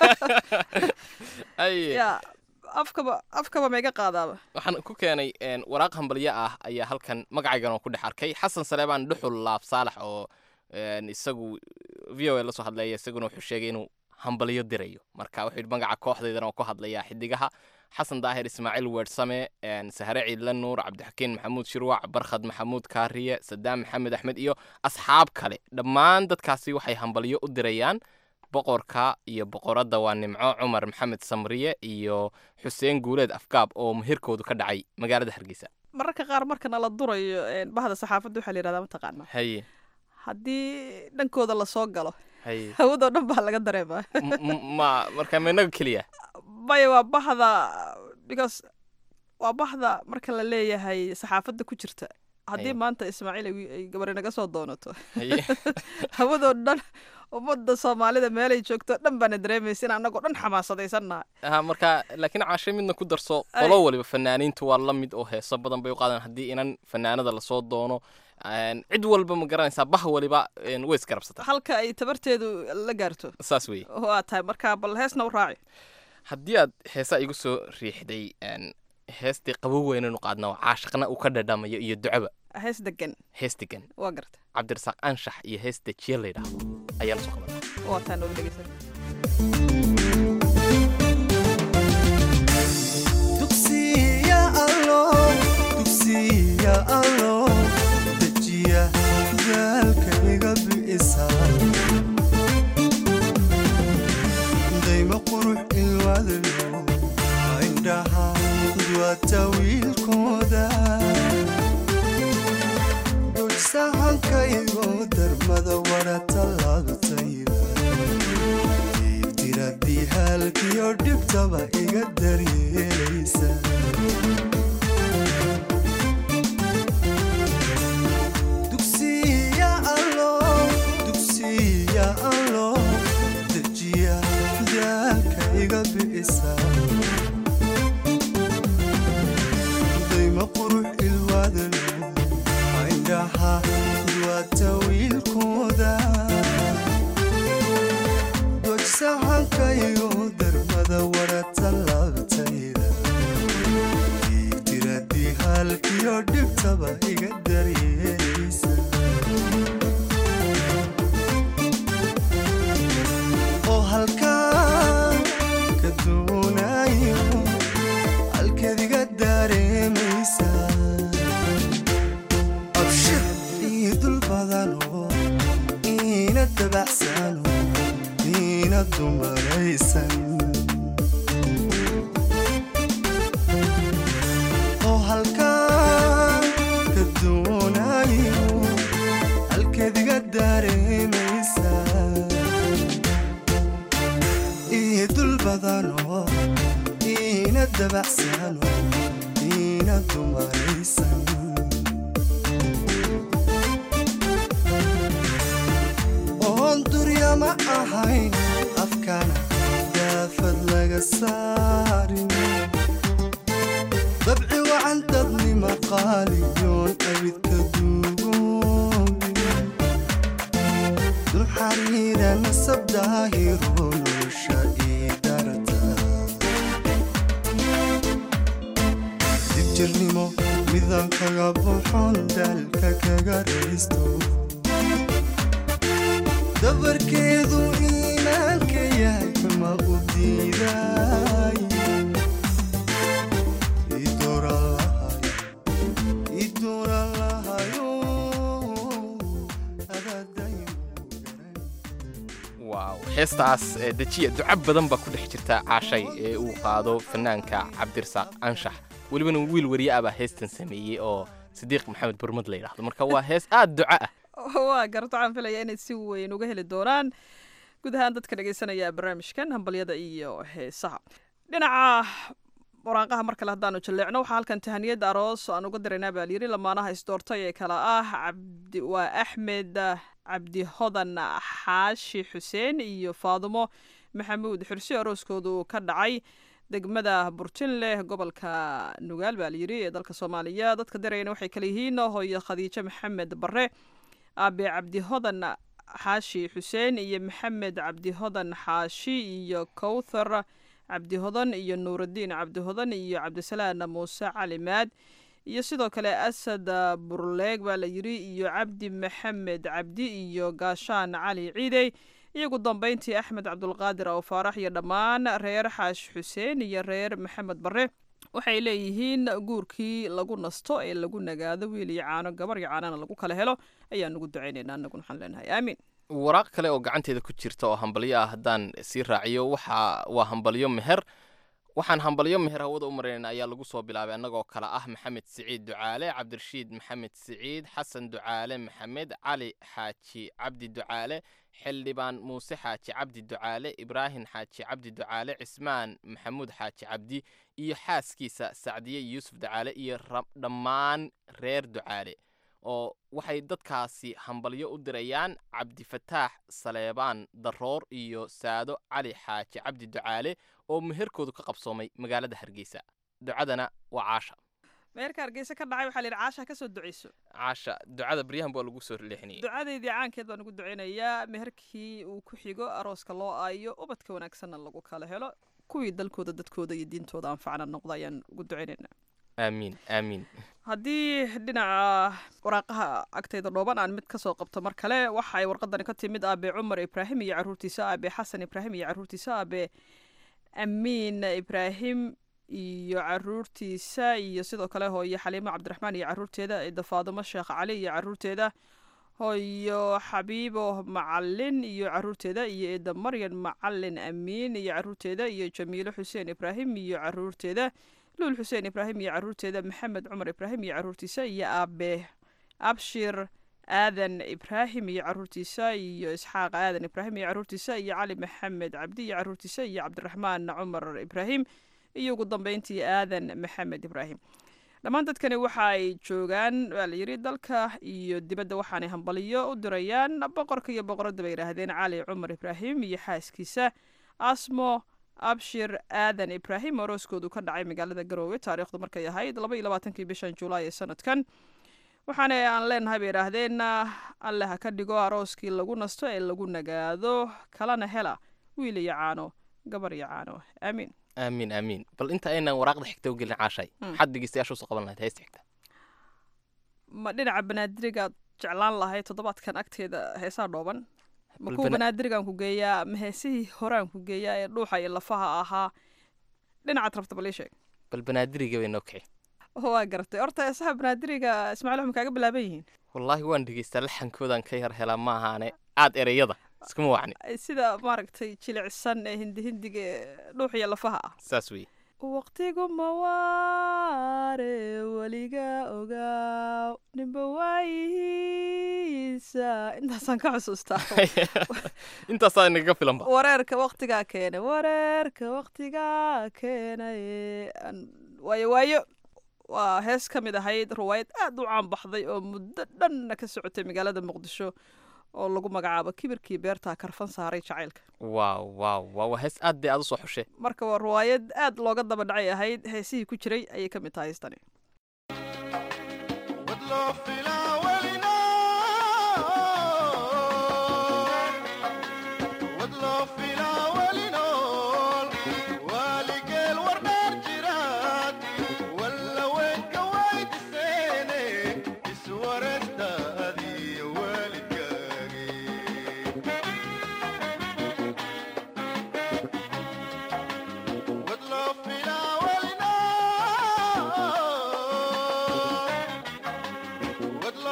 haye ya afkaba afkaba ma iga qaadaaba waxaan ku keenay een, waraaq hambalyo ah ayaa halkan magacaygan oo ku dhex arkay xasan saleebaan dhuxul laab saalax oo een, isagu v o a la soo hadlaya isaguna wuxuu sheegay inuu hambalyo dirayo marka wuxuu yidhi magaca kooxdaydana oo ku hadlaya xidigaha xasan daahir ismaaciil weersame een, sahre ciidla nuur cabdixakiin maxamuud shirwac barkhad maxamuud kaariye sadaam maxamed axmed iyo asxaab kale dhammaan dadkaasi waxay hambalyo u dirayaan boqorka iyo boqoradda waa nimco cumar maxamed samriye iyo xuseen guuleed afgaab oo meherkoodu ka dhacay magaalada hargeysa mararka qaar markana la durayo eh, bahda saxaafadda waxaa la yidhahdaa mataqaana haye haddii dhankooda lasoo galo haye hawadoo dhan baa laga dareemaa M- m- ma marka ma inaga keliya maya waa bahda because waa bahda marka la leeyahay saxaafadda ku jirta haddii Haye. maanta ismaaciil ay ay gabari naga soo doonato Haye. hawadoo dhan ummadda soomaalida meelay joogto dhan baana dareemaysa in annagoo dhan xamaasadaysannahay ha marka laakiin caashe midna ku darso Ay. qolo waliba fanaaniintu waa la mid oo heeso badan bay u qaadaan haddii inan fanaanada lasoo doono een, cid walba ma garanaysaa bah waliba een, way isgarabsataa halka ay tabarteedu la gaarto saas weeye waa tahay marka bal heesna u raaci haddii aad heesaa igu soo riixday een, heestii qabow weynanu qaadna oo caashaqna uu ka dhadhamayo iyo ducaba hees degan hees degan waa garta cabdirasaaq anshax iyo hees dejiye la yidhaahdo ayaa la soo qaban waa taa nooga dhegeysan dugsiya allo dugsiya allo dejiya daalkayga bi'isa dayma qurux ilwadlo indhaha duwata wiilkooda dulsahankaygo darmada wara tallaabtayda diibtiradii halkiyo dhibtaba iga daryeelaysa dugsiya allo dugsiya allo dejiya daalka iga bi'isa dayma qurux ilwaadalo indhaha duwata wiil saxankaygo darmada warata laabtayda igtiradii halkiyo dhibtaba iga daryeelaysa oo halkaa ka doonayo halkeed iga dareemaysa abshir ii dul badano iina dabacsano iina dumaraysan oo halkaa ka doonayo halkeed iga dareemaysa ii dul badano iina dabacsano iina dumaraysan oon durya ma ahayn afkana daafad laga saarin dabci wacan dadnima qaaliyoon abidka duugoobin dul xariira nasab daahiro nolosha ii darta dibjirnimo midan kaga buxon daalka kaga raysto dabarkeedu iimaanka yahay ma u diiday waaw heestaas ee dejiya duca badan baa ku dhex jirta caashay ee uu qaado fanaanka cabdirasaaq anshax welibana wiil wariye ah baa heestan sameeyey oo sidiiq maxamed burmad la yidhaahdo marka waa hees aad duca ah waa garto waxaan filaya inay si weyn uga heli doonaan guud ahaan dadka dhegeysanaya barnaamijkan hambalyada iyo heesaha dhinaca waraaqaha mar kale haddaanu jaleecno waxaa halkan tahaniyad aroos aan uga diraynaa baa layiri lamaanaha isdoortay ee kala ah cabdi waa axmed cabdi hodan xaashi xuseen iyo faadumo maxamuud xursi arooskoodu ka dhacay degmada burtinleh gobolka nugaal baa layiri ee dalka soomaaliya dadka dirayana waxay kala yihiin hooyo khadiijo maxamed bare aabe cabdi hodan xaashi xuseen iyo maxamed cabdi hodan xaashi iyo kowthar cabdihodan iyo nuurudiin cabdihodan iyo cabdisalaan muuse cali maad iyo sidoo kale asad burleeg baa la yiri iyo cabdi maxamed cabdi iyo gaashaan cali ciidey iyagu dambeyntii axmed cabdulqaadir aw faarax iyo dhammaan reer xaash xuseen iyo reer maxamed bare waxay leeyihiin guurkii lagu nasto ee lagu nagaado wiil iyo caano gabar iyo caanana lagu kala helo ayaan ugu ducaynaynaa annaguna waxaan leenahay aamiin waraaq kale oo gacanteeda ku jirta oo hambalyo ah haddaan sii raaciyo waxa waa hambalyo meher waxaan hambalyo meher hawada u maraynayna ayaa lagu soo bilaabay annagoo kale ah maxamed siciid ducaale cabdirashiid maxamed siciid xasan ducaale maxamed cali xaaji cabdi ducaale xildhibaan muuse xaaji cabdi ducaale ibraahim xaaji cabdi ducaale cismaan maxamuud xaaji cabdi iyo xaaskiisa sacdiye yuusuf ducaale iyo dhammaan reer ducaale oo waxay dadkaasi hambalyo u dirayaan cabdifataax saleebaan daroor iyo saado cali xaaji cabdi ducaale oo meherkoodu ka qabsoomay magaalada hargeysa ducadana waa caasha meherka hargeysa ka dhacay waxaa la yidhi caasha ka soo duceyso caasha ducada baryahan baa lagu soo leexinayay ducadeydii caankeed baan ugu duceynayaa meherkii uu ku xigo arooska loo aayo ubadka wanaagsanna lagu kala helo kuwii dalkooda dadkooda iyo diintooda anfacna noqda ayaan ugu duceynaynaa aamiin aamiin haddii dhinaca waraaqaha agtayda dhooban aan mid kasoo qabto mar kale waxa ay warqadani ka timid aabe cumar ibraahim iyo caruurtiisa aabe xasan ibraahim iyo caruurtiisa aabe amiin ibraahim iyo caruurtiisa iyo sidoo kale hooyo xaliimo cabdiraxmaan iyo caruurteeda ida faadumo sheekh cali iyo caruurteeda hooyo xabiibo macalin iyo caruurteeda iyo ida maryan macalin amiin iyo caruurteeda iyo jamiilo xuseen ibraahim iyo caruurteeda luul xuseen ibraahim iyo caruurteeda maxamed cumar ibraahim iyo caruurtiisa iyo aabe abshir aadan ibraahim iyo caruurtiisa iyo isxaaq aadan ibraahim iyo caruurtiisa iyo cali maxamed cabdi iyo caruurtiisa iyo cabdiraxmaan cumar ibraahim iyo ugu dambeyntii aadan maxamed ibraahim dhammaan dadkani waxa ay joogaan waa la yidhi dalka iyo dibadda waxaanay hambaliyo u dirayaan boqorka iyo boqoradda bay yidhaahdeen cali cumar ibraahim iyo xaaskiisa asmo abshir aadan ibraahim orooskoodu ka dhacay magaalada garoowe taariikhdu markay ahayd laba iyo labaatankii bishan julaay ee sanadkan waxaana aan leenahay bay yidhaahdeen alle ha ka dhigo arooskii lagu nasto ee lagu nagaado kalana hela wiil iyo caano gabar iyo caano aamiin aamiin aamiin bal inta aynan waraaqda xigta u gelin caashay Mm. maxaad dhegeystayaasha usoo qaban lahayd heesta xigta ma dhinaca banaadirigaad jeclaan lahay toddobaadkan agteeda heesaa dhooban ma Bal kuwa bana- banaadirigaan ku geeyaa ma heesihii horaan ku geeyaa ee dhuuxa iyo lafaha ahaa dhinacaad rabta bal ii sheeg bal banaadiriga bay noo kici waa garatay horta heesaha banaadiriga ismaaciil waxay kaaga bilaaban yihiin wallaahi waan dhegeystaa laxankoodan ka yar helaa ma ahaane aad ereyada iskuma wacni Ay sida maaragtay jilicsan ee hindi hindiga ee dhuux iyo lafaha ah saas weeye waqtigu mawaare weliga ogaaw ninba waayihiisa intaasaan ka xusuustaa intaasaa inaga filanba wareerka waqtigaa keenay wareerka waqtigaa keenay Aan- waayo waayo waa hees ka mid ahayd ruwaayad aad u caan baxday oo muddo dhanna ka socotay magaalada muqdisho oo lagu magacaabo kibirkii beertaa karfan saaray jacaylka waaw waaw waa waa hees aad bay aad usoo xushe marka waa ruwaayad aad looga daba dhacay ahayd heesihii ku jiray ayay ka mid tahay heestani What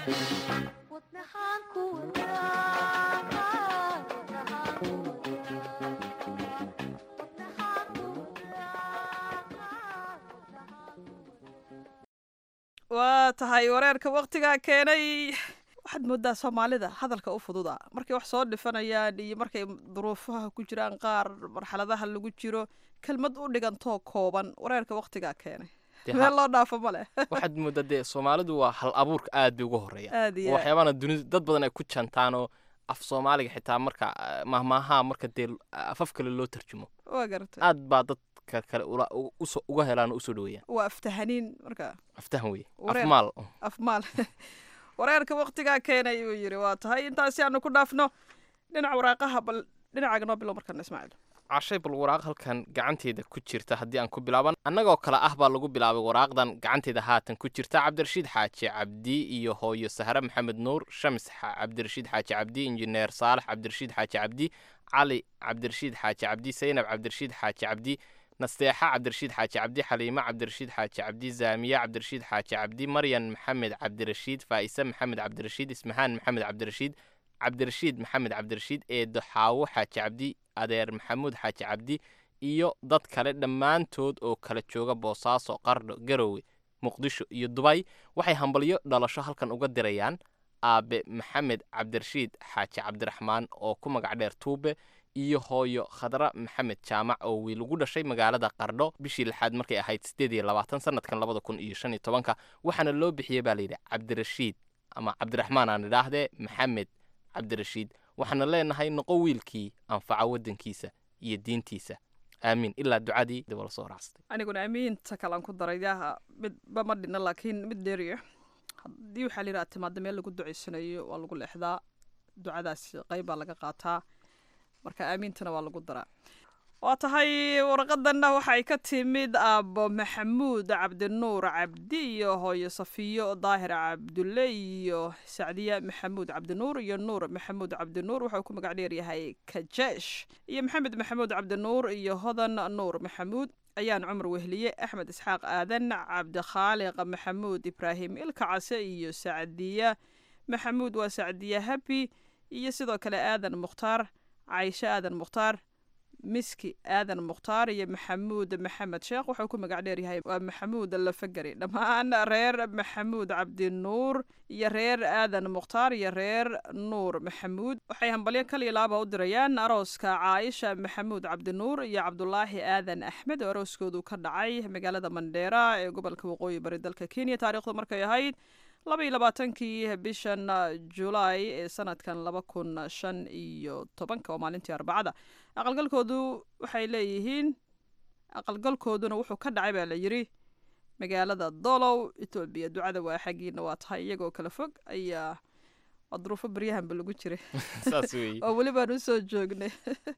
waa tahay wareerka waktigaa keenay waxaad moodaa soomaalida hadalka u fududa markay wax soo dhifanayaan iyo markay duruufaha ku jiraan qaar marxaladaha lagu jiro kelmad u dhigantoo kooban wareerka waktigaa keenay Dee meel ha- loo dhaafo ma leh waxaad moodaa dee soomaalidu waa hal abuurka aad bay uga horeeya Aad iyo aad. waxyaabana dunida dad badan ay ku jantaanoo af soomaaliga xitaa marka ah, mahmaaha marka dee afaf kale loo tarjumo waa garatay aad baa dadka kale ula- u- uso- uga helaan oo usoo dhaweeyaan waa aftahaniin marka aftahan weye Wareer. afmaal afmaal wareerka waktigaa keenay uu yiri waa tahay intaasi aanu ku dhaafno dhinaca waraaqaha bal dhinacaaga noo bilow markaan ismaaciil cashay bal waraaq halkan gacanteeda ku jirta haddii aan ku bilaaban annagoo kale ah baa lagu bilaabay waraaqdan gacanteeda haatan ku jirta cabdirashiid xaaji cabdi iyo hooyo sahre maxamed nuur shams xa- cabdirashiid xaaji cabdi injineer saalax cabdirashiid xaaji cabdi cali cabdirashiid xaaji cabdi saynab cabdirashiid xaaji cabdi nasteexa cabdirashiid xaaji cabdi xaliimo cabdirashiid xaaji cabdi zaamiye cabdirashiid xaaji cabdi maryan maxamed cabdirashiid faa'ise maxamed cabdirashiid ismahaan maxamed cabdirashiid cabdirashiid maxamed cabdirashiid eedo xaawo xaaji cabdi adeer maxamuud xaaji cabdi iyo dad kale dhammaantood oo kala jooga boosaaso qardho garowe muqdisho iyo dubay waxay hambalyo dhalasho halkan uga dirayaan aabe maxamed cabdirashiid xaaji cabdiraxmaan oo ku magac dheer tuube iyo hooyo khadra maxamed jaamac oo wiil ugu dhashay magaalada qardho bishii lixaad markay ahayd sideed iyo labaatan sanadkan labada kun iyo shan iyo tobanka waxaana loo bixiyey baa layidhi cabdirashiid ama cabdiraxmaan aan idhaahdee maxamed cabdirashiid waxaana leenahay noqo wiilkii anfaca waddankiisa iyo diintiisa aamiin ilaa ducadii dib la soo raacstay aniguna amiinta kalan ku daray yaha midba ma dhina laakiin mid dheeriya haddii waxaa la yidhaha timaada meel lagu ducaysanayo waa lagu leexdaa ducadaasi qayb baa laga qaataa marka aamiintana waa lagu daraa waa tahay warqadanna waxay ka timid aabbo maxamuud cabdinuur cabdi iyo hooyo safiyo daahir cabdulle iyo sacdiya maxamuud cabdinuur iyo nuur maxamuud cabdinuur wuxuu ku magac dheer yahay kajeesh iyo maxamed maxamuud cabdinuur iyo hodan nuur maxamuud ayaan cumar wehliye axmed isxaaq aadan cabdikhaaliq maxamuud ibraahim ilka case iyo sacdiya maxamuud waa sacdiya habi iyo sidoo kale aadan mukhtaar cayshe aadan mukhtaar miski aadan mukhtaar iyo maxamuud maxamed sheekh wuxuu ku magac dheer yahay waa maxamuud lafagari dhammaan reer maxamuud cabdinuur iyo reer aadan mukhtaar iyo reer nuur maxamuud waxay hambalyo kaliya laaba u dirayaan arooska caaisha maxamuud cabdinuur iyo cabdulaahi aadan axmed oo arooskoodu ka dhacay magaalada mandheera ee gobolka waqooyi bari dalka kenya taariikhdu markay ahayd laba iyo labaatankii bishan julaay ee sanadkan laba kun shan iyo tobanka oo maalintii arbacada aqalgalkoodu waxay leeyihiin aqalgalkooduna wuxuu ka dhacay baa la yidhi magaalada dolow etoobiya ducada waa xaggiina waa tahay iyagoo kala fog ayaa waa duruufo baryahanba lagu jiray saas weeye oo weli baan usoo joognay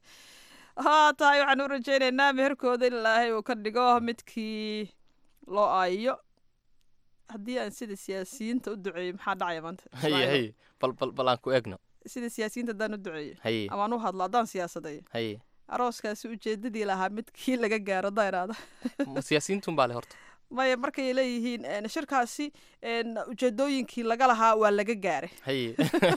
haa tahay waxaan u rajaynaynaa meherkooda in ilaahay uu ka dhigo midkii loo aayiyo haddii aan sida siyaasiyiinta u duceeyo maxaa dhacaya maanta haye Ismaaciil? haye bal bal bal aan ku egno sida siyaasiyiinta haddaan u duceeyo haye amaan u hadlo haddaan siyaasadayo haye arooskaasi ujeedadii lahaa midkii laga gaaro haddaan idhaahdo Ma siyaasiyiintun baa le horta maya markay leeyihiin een, shirkaasi een, ujeedooyinkii laga lahaa waa laga gaaray haye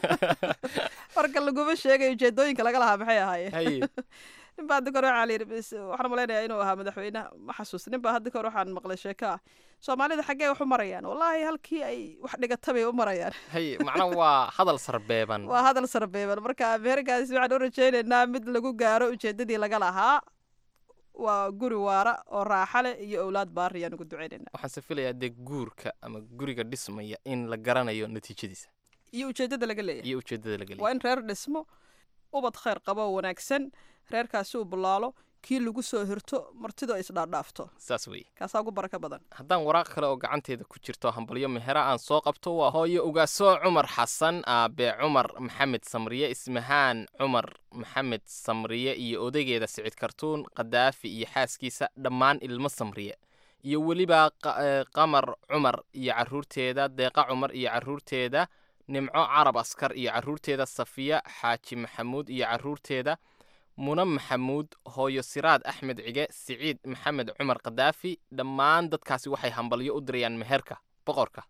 marka laguma sheegay ujeedooyinka laga lahaa maxay ahaayeen haye ninbaa hadda kore waxaa layidhi bis waxaan malaynayaa inuu ahaa madaxweynaha ma xasuusta ninbaa hadda kore waxaan maqlay sheeko ah soomaalida xaggee wax u marayaan wallaahi halkii ay wax dhigata bay u marayaan haye macnaha waa hadal sarbeeban waa hadal sarbeeban marka meherkaasi waxaan u rajaynaynaa mid lagu gaaro ujeedadii laga lahaa waa guri waara oo raaxa leh iyo owlaad baari ayaan ugu ducaynaynaa waxaan se filayaa dee guurka ama guriga dhismaya in la garanayo natiijadiisa iyo ujeedada laga leeyahay iyo ujeedada laga waa leeyahay in reer dhismo ubad khayr qabo oo wanaagsan reerkaasi uu bulaalo kii lagu soo hirto martidu ay isdhaadhaafto saas weeye kaasaa ugu barako badan haddaan waraaq kale oo gacanteeda ku jirto hambalyo mehera aan soo qabto waa hooyo ugaasoo cumar xasan aabe cumar maxamed samriye ismahaan cumar maxamed samriye iyo odaygeeda sicid kartuun qadaafi iyo xaaskiisa dhammaan ilmo samriye iyo weliba qa- ee, qamar cumar iyo caruurteeda deeqa cumar iyo caruurteeda nimco carab askar iyo caruurteeda safiya xaaji maxamuud iyo caruurteeda muna maxamuud hooyo siraad axmed cige siciid maxamed cumar kadaafi dhammaan dadkaasi waxay hambalyo u dirayaan meherka boqorka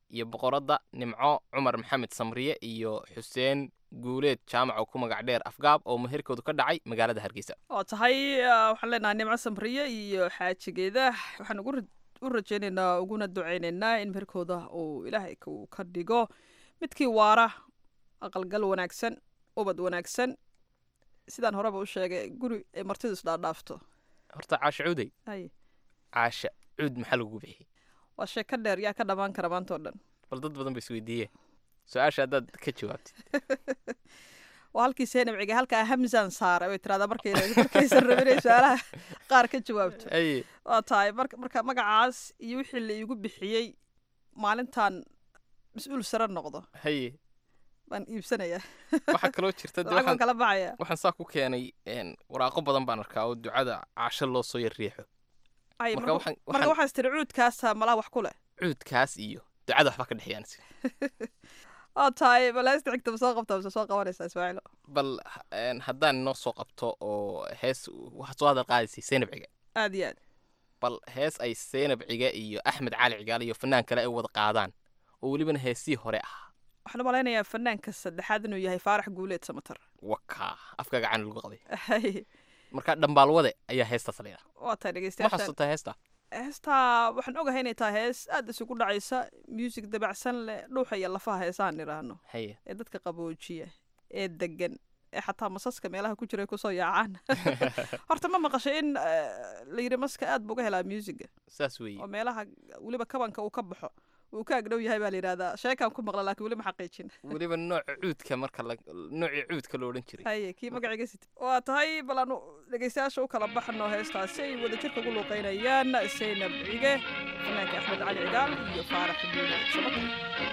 iyo boqoradda nimco cumar maxamed samriye iyo xuseen guuleed jaamac oo ku magac dheer afgaab oo meherkoodu ka dhacay magaalada hargeysa oo tahay ah, waxaan leenahay nimco samriye iyo xaajigeeda waxaan ugu ra- u rajaynaynaa uguna ducaynaynaa in meherkooda uu ilaahay uu ka dhigo midkii waara aqalgal wanaagsan ubad wanaagsan sidaan horeba u sheegay guri ay martidu isdhaadhaafto horta caasha cuuday hay caasha cuud maxaa lagu bixiyey waa sheeko dheer yaa ka dhammaan kara maanta oo dhan bal dad badan ba isweydiiyeen su-aasha haddaad ka jawaabtid waa halkii seenabciga halkaa hamzan saara way tiradaa markay markaysan rabin inay su-aalaha qaar ka jawaabto Aye. waa tahay marka marka magacaas iyo wixii la iigu bixiyey maalintan mas-uul sare noqdo haye baan iibsanayaa waxaa kaloo jirta dee lacag baan waxaan- kala baxaya waxaan saa ku keenay een, waraaqo badan baan arkaa oo ducada caasho loo soo yar riixo ay marka marka waxaan- marka waxaan- waxaas tiri cuudkaasa malaha wax ku leh cuudkaas iyo ducada waxba ka dhexeeyaan waa tahay bal heesta xigta ma soo qabtaa mise soo qabanaysaa ismaaciilo bal ha- een, haddaan inoo soo qabto oo hees waxaad soo hadal qaadaysay seynab ciga aad iyo aad bal hees ay seynab ciga iyo axmed cali cigaale iyo fanaan kale ay wada qaadaan oo welibana heesii hore ah waxaan u malaynayaa fanaanka saddexaad inuu yahay faarax guuleed samatar wakaa afka gacan lagu qaday Hay. marka dhambaalwade ayaa heestaas la yidhaha waa tahay ma dhegeystayaashan xasuutaa heesta heestaa waxaan ogahay inay tahay hees aad isugu dhacaysa music dabacsan leh dhuuxa iyo lafaha heesaan idhaahno haye ee dadka qaboojiya ee degan ee xataa masaska meelaha ku jira ay kusoo yaacaan horta ma maqashay in eh, la yidhi maska aad buu uga helaa musiga saas weeye oo meelaha weliba kabanka uu ka baxo uu ka agdhow yahay baa la yidhahdaa sheekaan ku maqla laakiin weli ma xaqiijin weliba nooca cuudka marka la noocii cuudka lo odhan jiray haye kii magaciga sit waa tahay bal aanu dhegeystayaasha u kala baxno heestaasi ay wadajirka ugu luuqeynayaan saynab cige fanaanka axmed cali cigaal iyo faarax duule sabata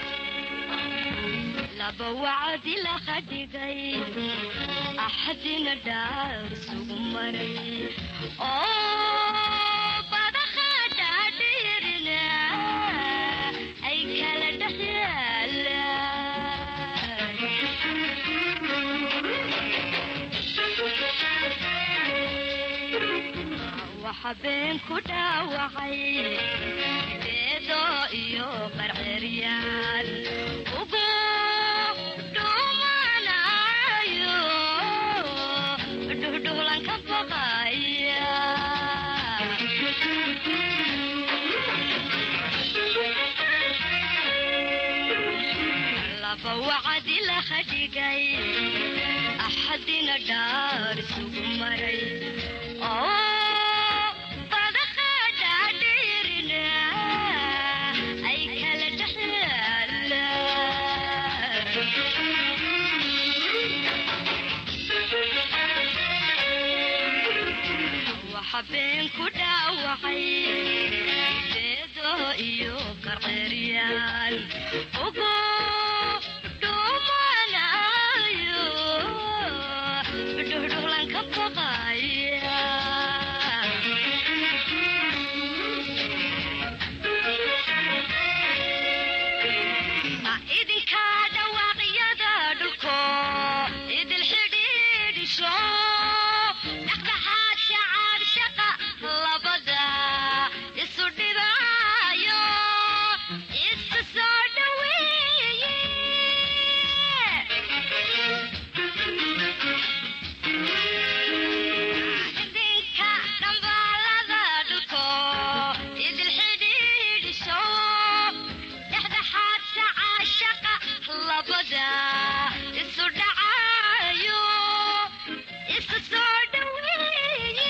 laba wacdi la khadhigay axadina dhaar isugu maray oo badaha dhaadhiirina ay kala dhex yaalaan waxa been ku dhaawacay beedo iyo qarceryaan ugu dhumanayo dhuhdhuhlan ka baqaya laba wacdi la khadhigay axadina dhaar isugu maray oo badaha dhaadhiirina ay kala dhex yaalaan waxa been ku dhaawacay beedo iyo qarqeryaan ugu dhumanayo dhuhdhuhlan ka baqaya idinka dhawaaqyada dhulko idil xidhiidhisho dhexdhexaad shacaab shaqa labada isu dhibaayo isu soo dhaweeye idinka dhambaalada dhulko idil xidhiidhisho dhexdhexaad sacaa shaqa labada isu dhacayo isu soo dhaweeye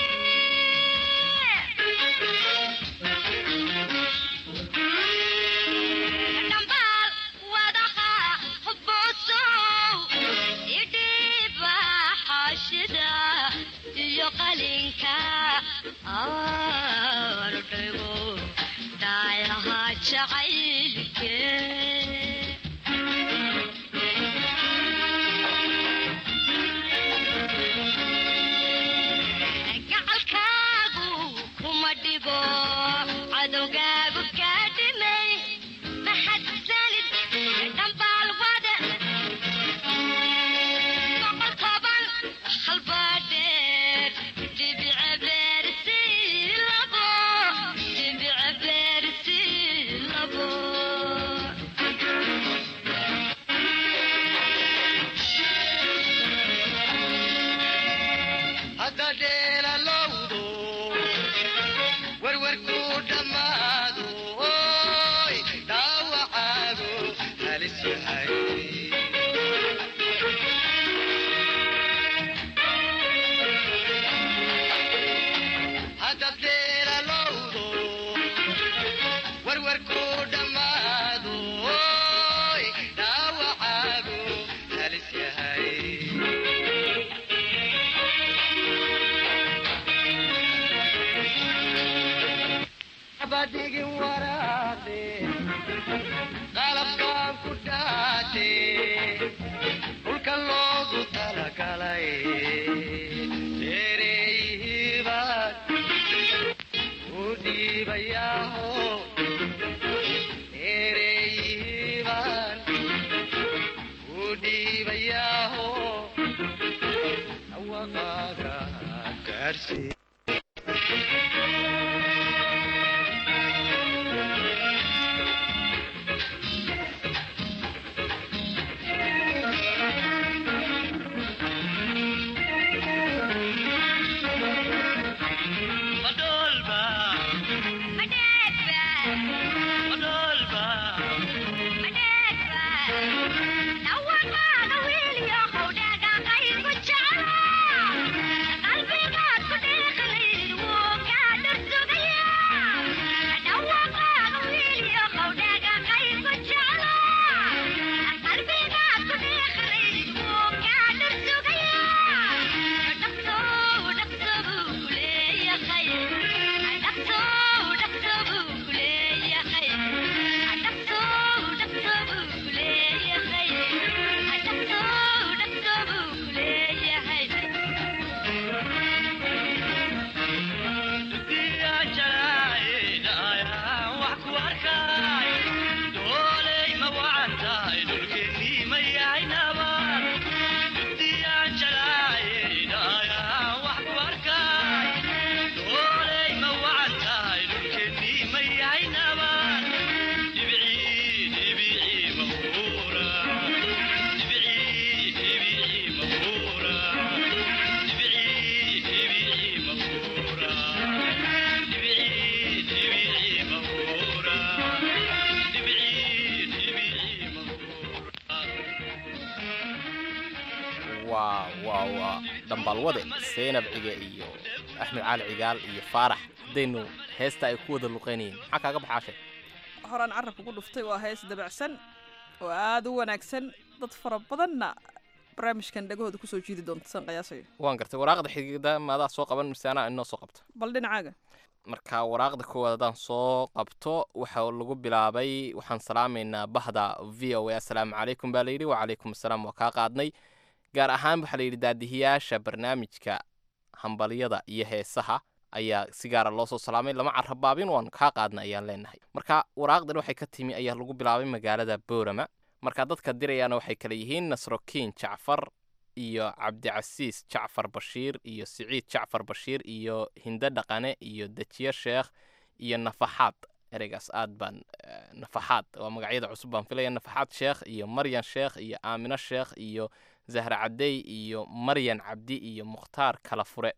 dhambaal wadaha hubboosow idhiiba xaashida iyo qalinka aanu dhigo dhaayaha jacaylke gacalkaagu kuma dhibo cadowgaagu kaa dhimay maxadsanid dhambaal wada boqol toban halbaadheer dhibice beersi labo dhibice beersi labo waa waa waa dhambalwade seenab cige iyo axmed cali cigaal iyo faarax haddaynu heesta ay ku wada luqaynayeen maxaa kaaga baxaashe horaan carabka ku dhuftay waa hees dabacsan oo aada u wanaagsan dad fara badanna barnaamijkan dhagahooda kusoo jiidi doonta san qiyaasayo waan gartay waraaqda xigida maadaa soo qaban mise anaa inoo soo qabta bal dhinacaaga marka waraaqda koowaad haddaan soo qabto waxa lagu bilaabay waxaan salaamaynaa bahda v o a assalaamu calaykum baa layidhi wacalaykum assalaam waa kaa qaadnay gaar ahaan waxaa layidhi daadihiyaasha barnaamijka hambalyada iyo heesaha ayaa si gaara loo soo salaamay lama carabaabin waanu kaa qaadna ayaan leenahay marka waraaqdan waxay ka timi ayaa lagu bilaabay magaalada boorama marka dadka dirayaana waxay kale yihiin nasrokiin jacfar iyo cabdicasiis jacfar bashiir iyo siciid jacfar bashiir iyo hinde dhaqane iyo dejiye sheekh iyo nafaxaad ereygaas aad baan nafaxaad waa magacyada cusub baan filaya nafaxaad sheekh iyo maryan sheekh iyo aamino sheekh iyo zahra cadey iyo maryan cabdi iyo mukhtaar kala fure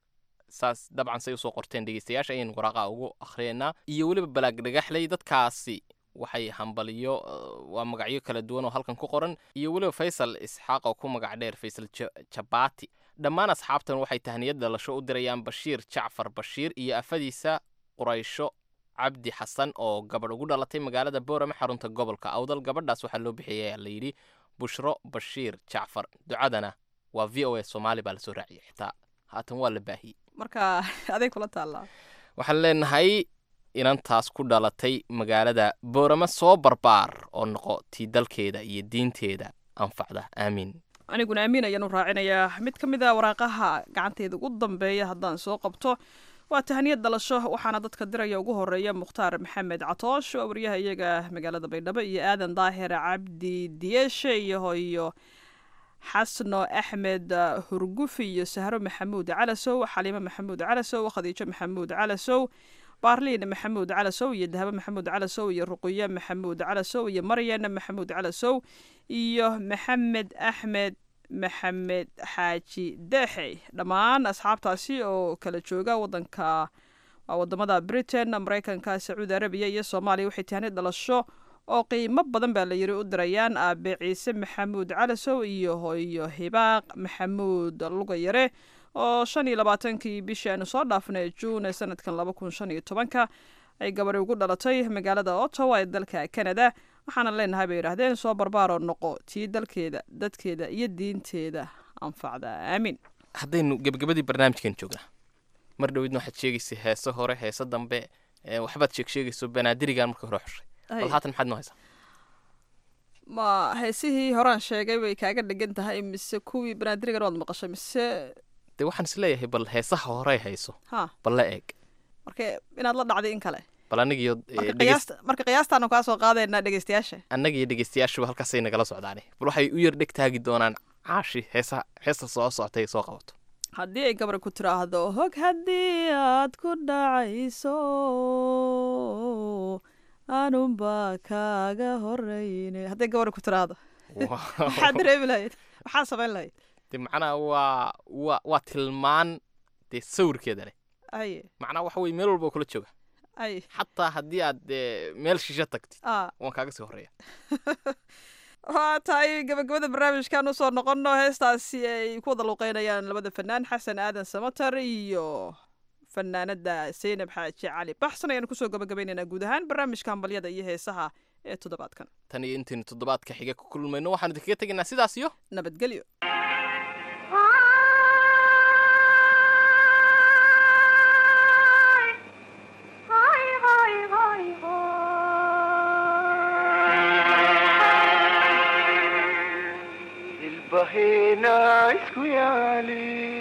saas dabcan say usoo qorteen dhegeystayaasha ayaynu waraaqa ugu akhriyaynaa iyo weliba balaag dhagaxley dadkaasi waxay hambaliyo waa magacyo kala duwan oo halkan ku qoran iyo weliba faysal isxaaq oo ku magac dheer faysal jabaati dhammaan asxaabtan waxay tahniyad dhalasho u dirayaan bashiir jacfar bashiir iyo afadiisa quraysho cabdi xasan oo gabadh ugu dhalatay magaalada boorame xarunta gobolka awdal gabadhaas waxaa loo bixiyay la yidhi bushro bashiir jacfar ducadana waa v o a soomaali baa lasoo raaciyay xitaa haatan waa la baahiyey marka aday kula taallaa waxaan leenahay inantaas ku dhalatay magaalada boorame soo barbaar oo noqo tii dalkeeda iyo diinteeda anfacda aamiin aniguna amiin ayaanu raacinayaa mid ka mid a waraaqaha gacanteeda ugu dambeeya haddaan soo qabto waa tahniyad dhalasho waxaana dadka diraya ugu horeeya mukhtaar maxamed catoosh waa wariyaha iyaga magaalada baydhabo iyo aadan daahir cabdi diyeshe iyo hoyo xasno axmed hurgufi iyo sahro maxamuud calasow xaliimo maxamuud calasow khadiijo maxamuud calasow baarliin maxamuud calasow iyo dahabo maxamuud calasow iyo ruqiye maxamuud calasow iyo maryan maxamuud calasow iyo maxamed axmed maxamed xaaji deexey dhammaan asxaabtaasi oo kala jooga wadanka wadamada britain mareykanka sacuudi arabiya iyo soomaaliya waxay tahnid dhalasho oo qiimo badan baa la yiri u dirayaan aabe ciise maxamuud calasow iyo hooyo hibaaq maxamuud lugayare oo shan iyo labaatankii bishii aanu soo dhaafnay juun ee sanadkan laba kun shan iyo tobanka ay gabadhi ugu dhalatay magaalada ottawa ee dalka canada waxaana leenahay bay yidhaahdeen soo barbaaroo noqo tii dalkeeda dadkeeda iyo diinteeda anfacda aamin haddaynu gebagabadii barnaamijkan joognaa mar dhowidna waxaad sheegaysay heese hore heese dambe ee waxbaad sheeg sheegayso banaadirigan marka hore xushay Ay. bal haatan maxaad noo haysaa ma heesihii horaan sheegay bay kaaga dhigan tahay mise kuwii banaadirigan waad maqashay mise dee waxaan is leeyahay bal heesaha hore hayso ha bal la eeg marka inaad la dhacday in kale bal annagiyo marka qiyaasta marka qiyaastaanu kaa soo qaadaynaa dhegeystayaasha annagiyo dhegeystayaashuba halkaasay nagala socdaane bal waxay u yar dheg taagi doonaan caashi heesaha heesta soo socotay soo qabato haddii ay gabar ku tiraahdo hog haddii aad ku dhacayso anunbaa kaaga horeyne hadday gabar ku tiraahdo maxaad dareemi lahayd maxaa samayn lahayd de macnaha waa waa waa tilmaan dee sawirkeeda leh aye macnaha waxa weye meel walba oo kula jooga aye xataa haddii aad dee meel shisho tagtid ah waan kaaga sii horeeya waa tahay gabagabada barnaamijkan usoo noqono heestaasi ay ku wada luuqeynayaan labada fanaan xasan aadan samatar iyo fanaanada zaynab xaaji cali baxsan ayaanu kusoo gabagabaynaynaa guud ahaan barnaamijka hambalyada iyo heesaha ee toddobaadkan tan iyo intaynu toddobaadka xiga ku kulmayno waxaanu idinkaga tegaynaa sidaas iyo nabadgelyo ilbahena isku yaali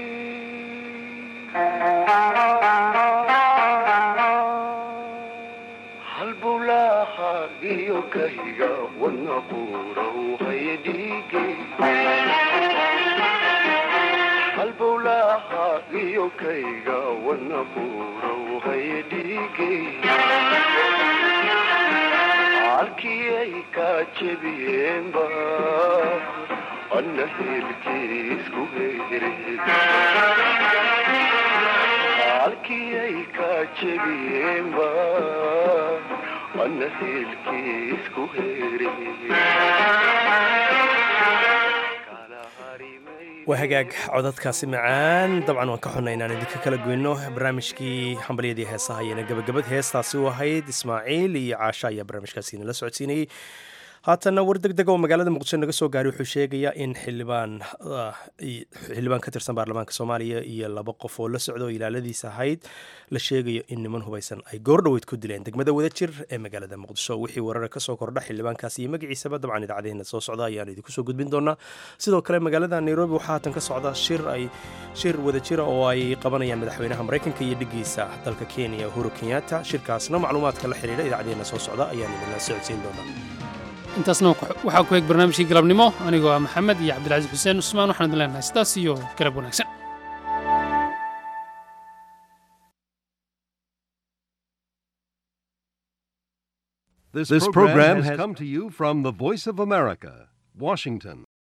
halbulaha iyo kahiga wadna buurow haya dhiige halbulaha iyo kahiga wadna buurow haya dhiige halkii ay ka jebiyeenba anna heelkiisku heere halkii ay ka jebiyeenba anna heelkiisku heere waa hagaag codadkaasi macaan dabcan waan ka xunnay inaan idinka kala goyno barnaamijkii hambalyadii heesaha ayana gabagabad heestaasi u ahayd ismaaciil iyo caasha ayaa barnaamijkaasi nala socodsiinayey haatanna war deg deg oo magaalada muqdisho naga soo gaaray wuxuu sheegayaa in xildhibaan xildhibaan ka tirsan baarlamaanka soomaaliya iyo laba qof oo la socda oo ilaaladiisa ahayd la sheegayo in niman hubaysan ay goordhoweyd ku dileen degmada wadajir ee magaalada muqdisho wixii warara kasoo kordha xildhibaankaasi iyo magaciisaba dabcan idaacadeena soo socda ayaan idinku soo gudbin doonaa sidoo kale magaalada nairobi waxaa haatan ka socda shir ay shir wadajira oo ay qabanayaan madaxweynaha maraykanka iyo dhigiisa dalka kenya uhuru kenyatta shirkaasna macluumaadka la xiriira idaacadeena soo socda ayaan idinla socodsiin doonaa intaasna waxaa ku eeg barnaamijkii galabnimo anigoo ah maxamed iyo cabdilcasiis xuseen cusmaan waxaan idin leenahay sidaas iyo galab wanaagsan This program has come to you from the Voice of America, Washington.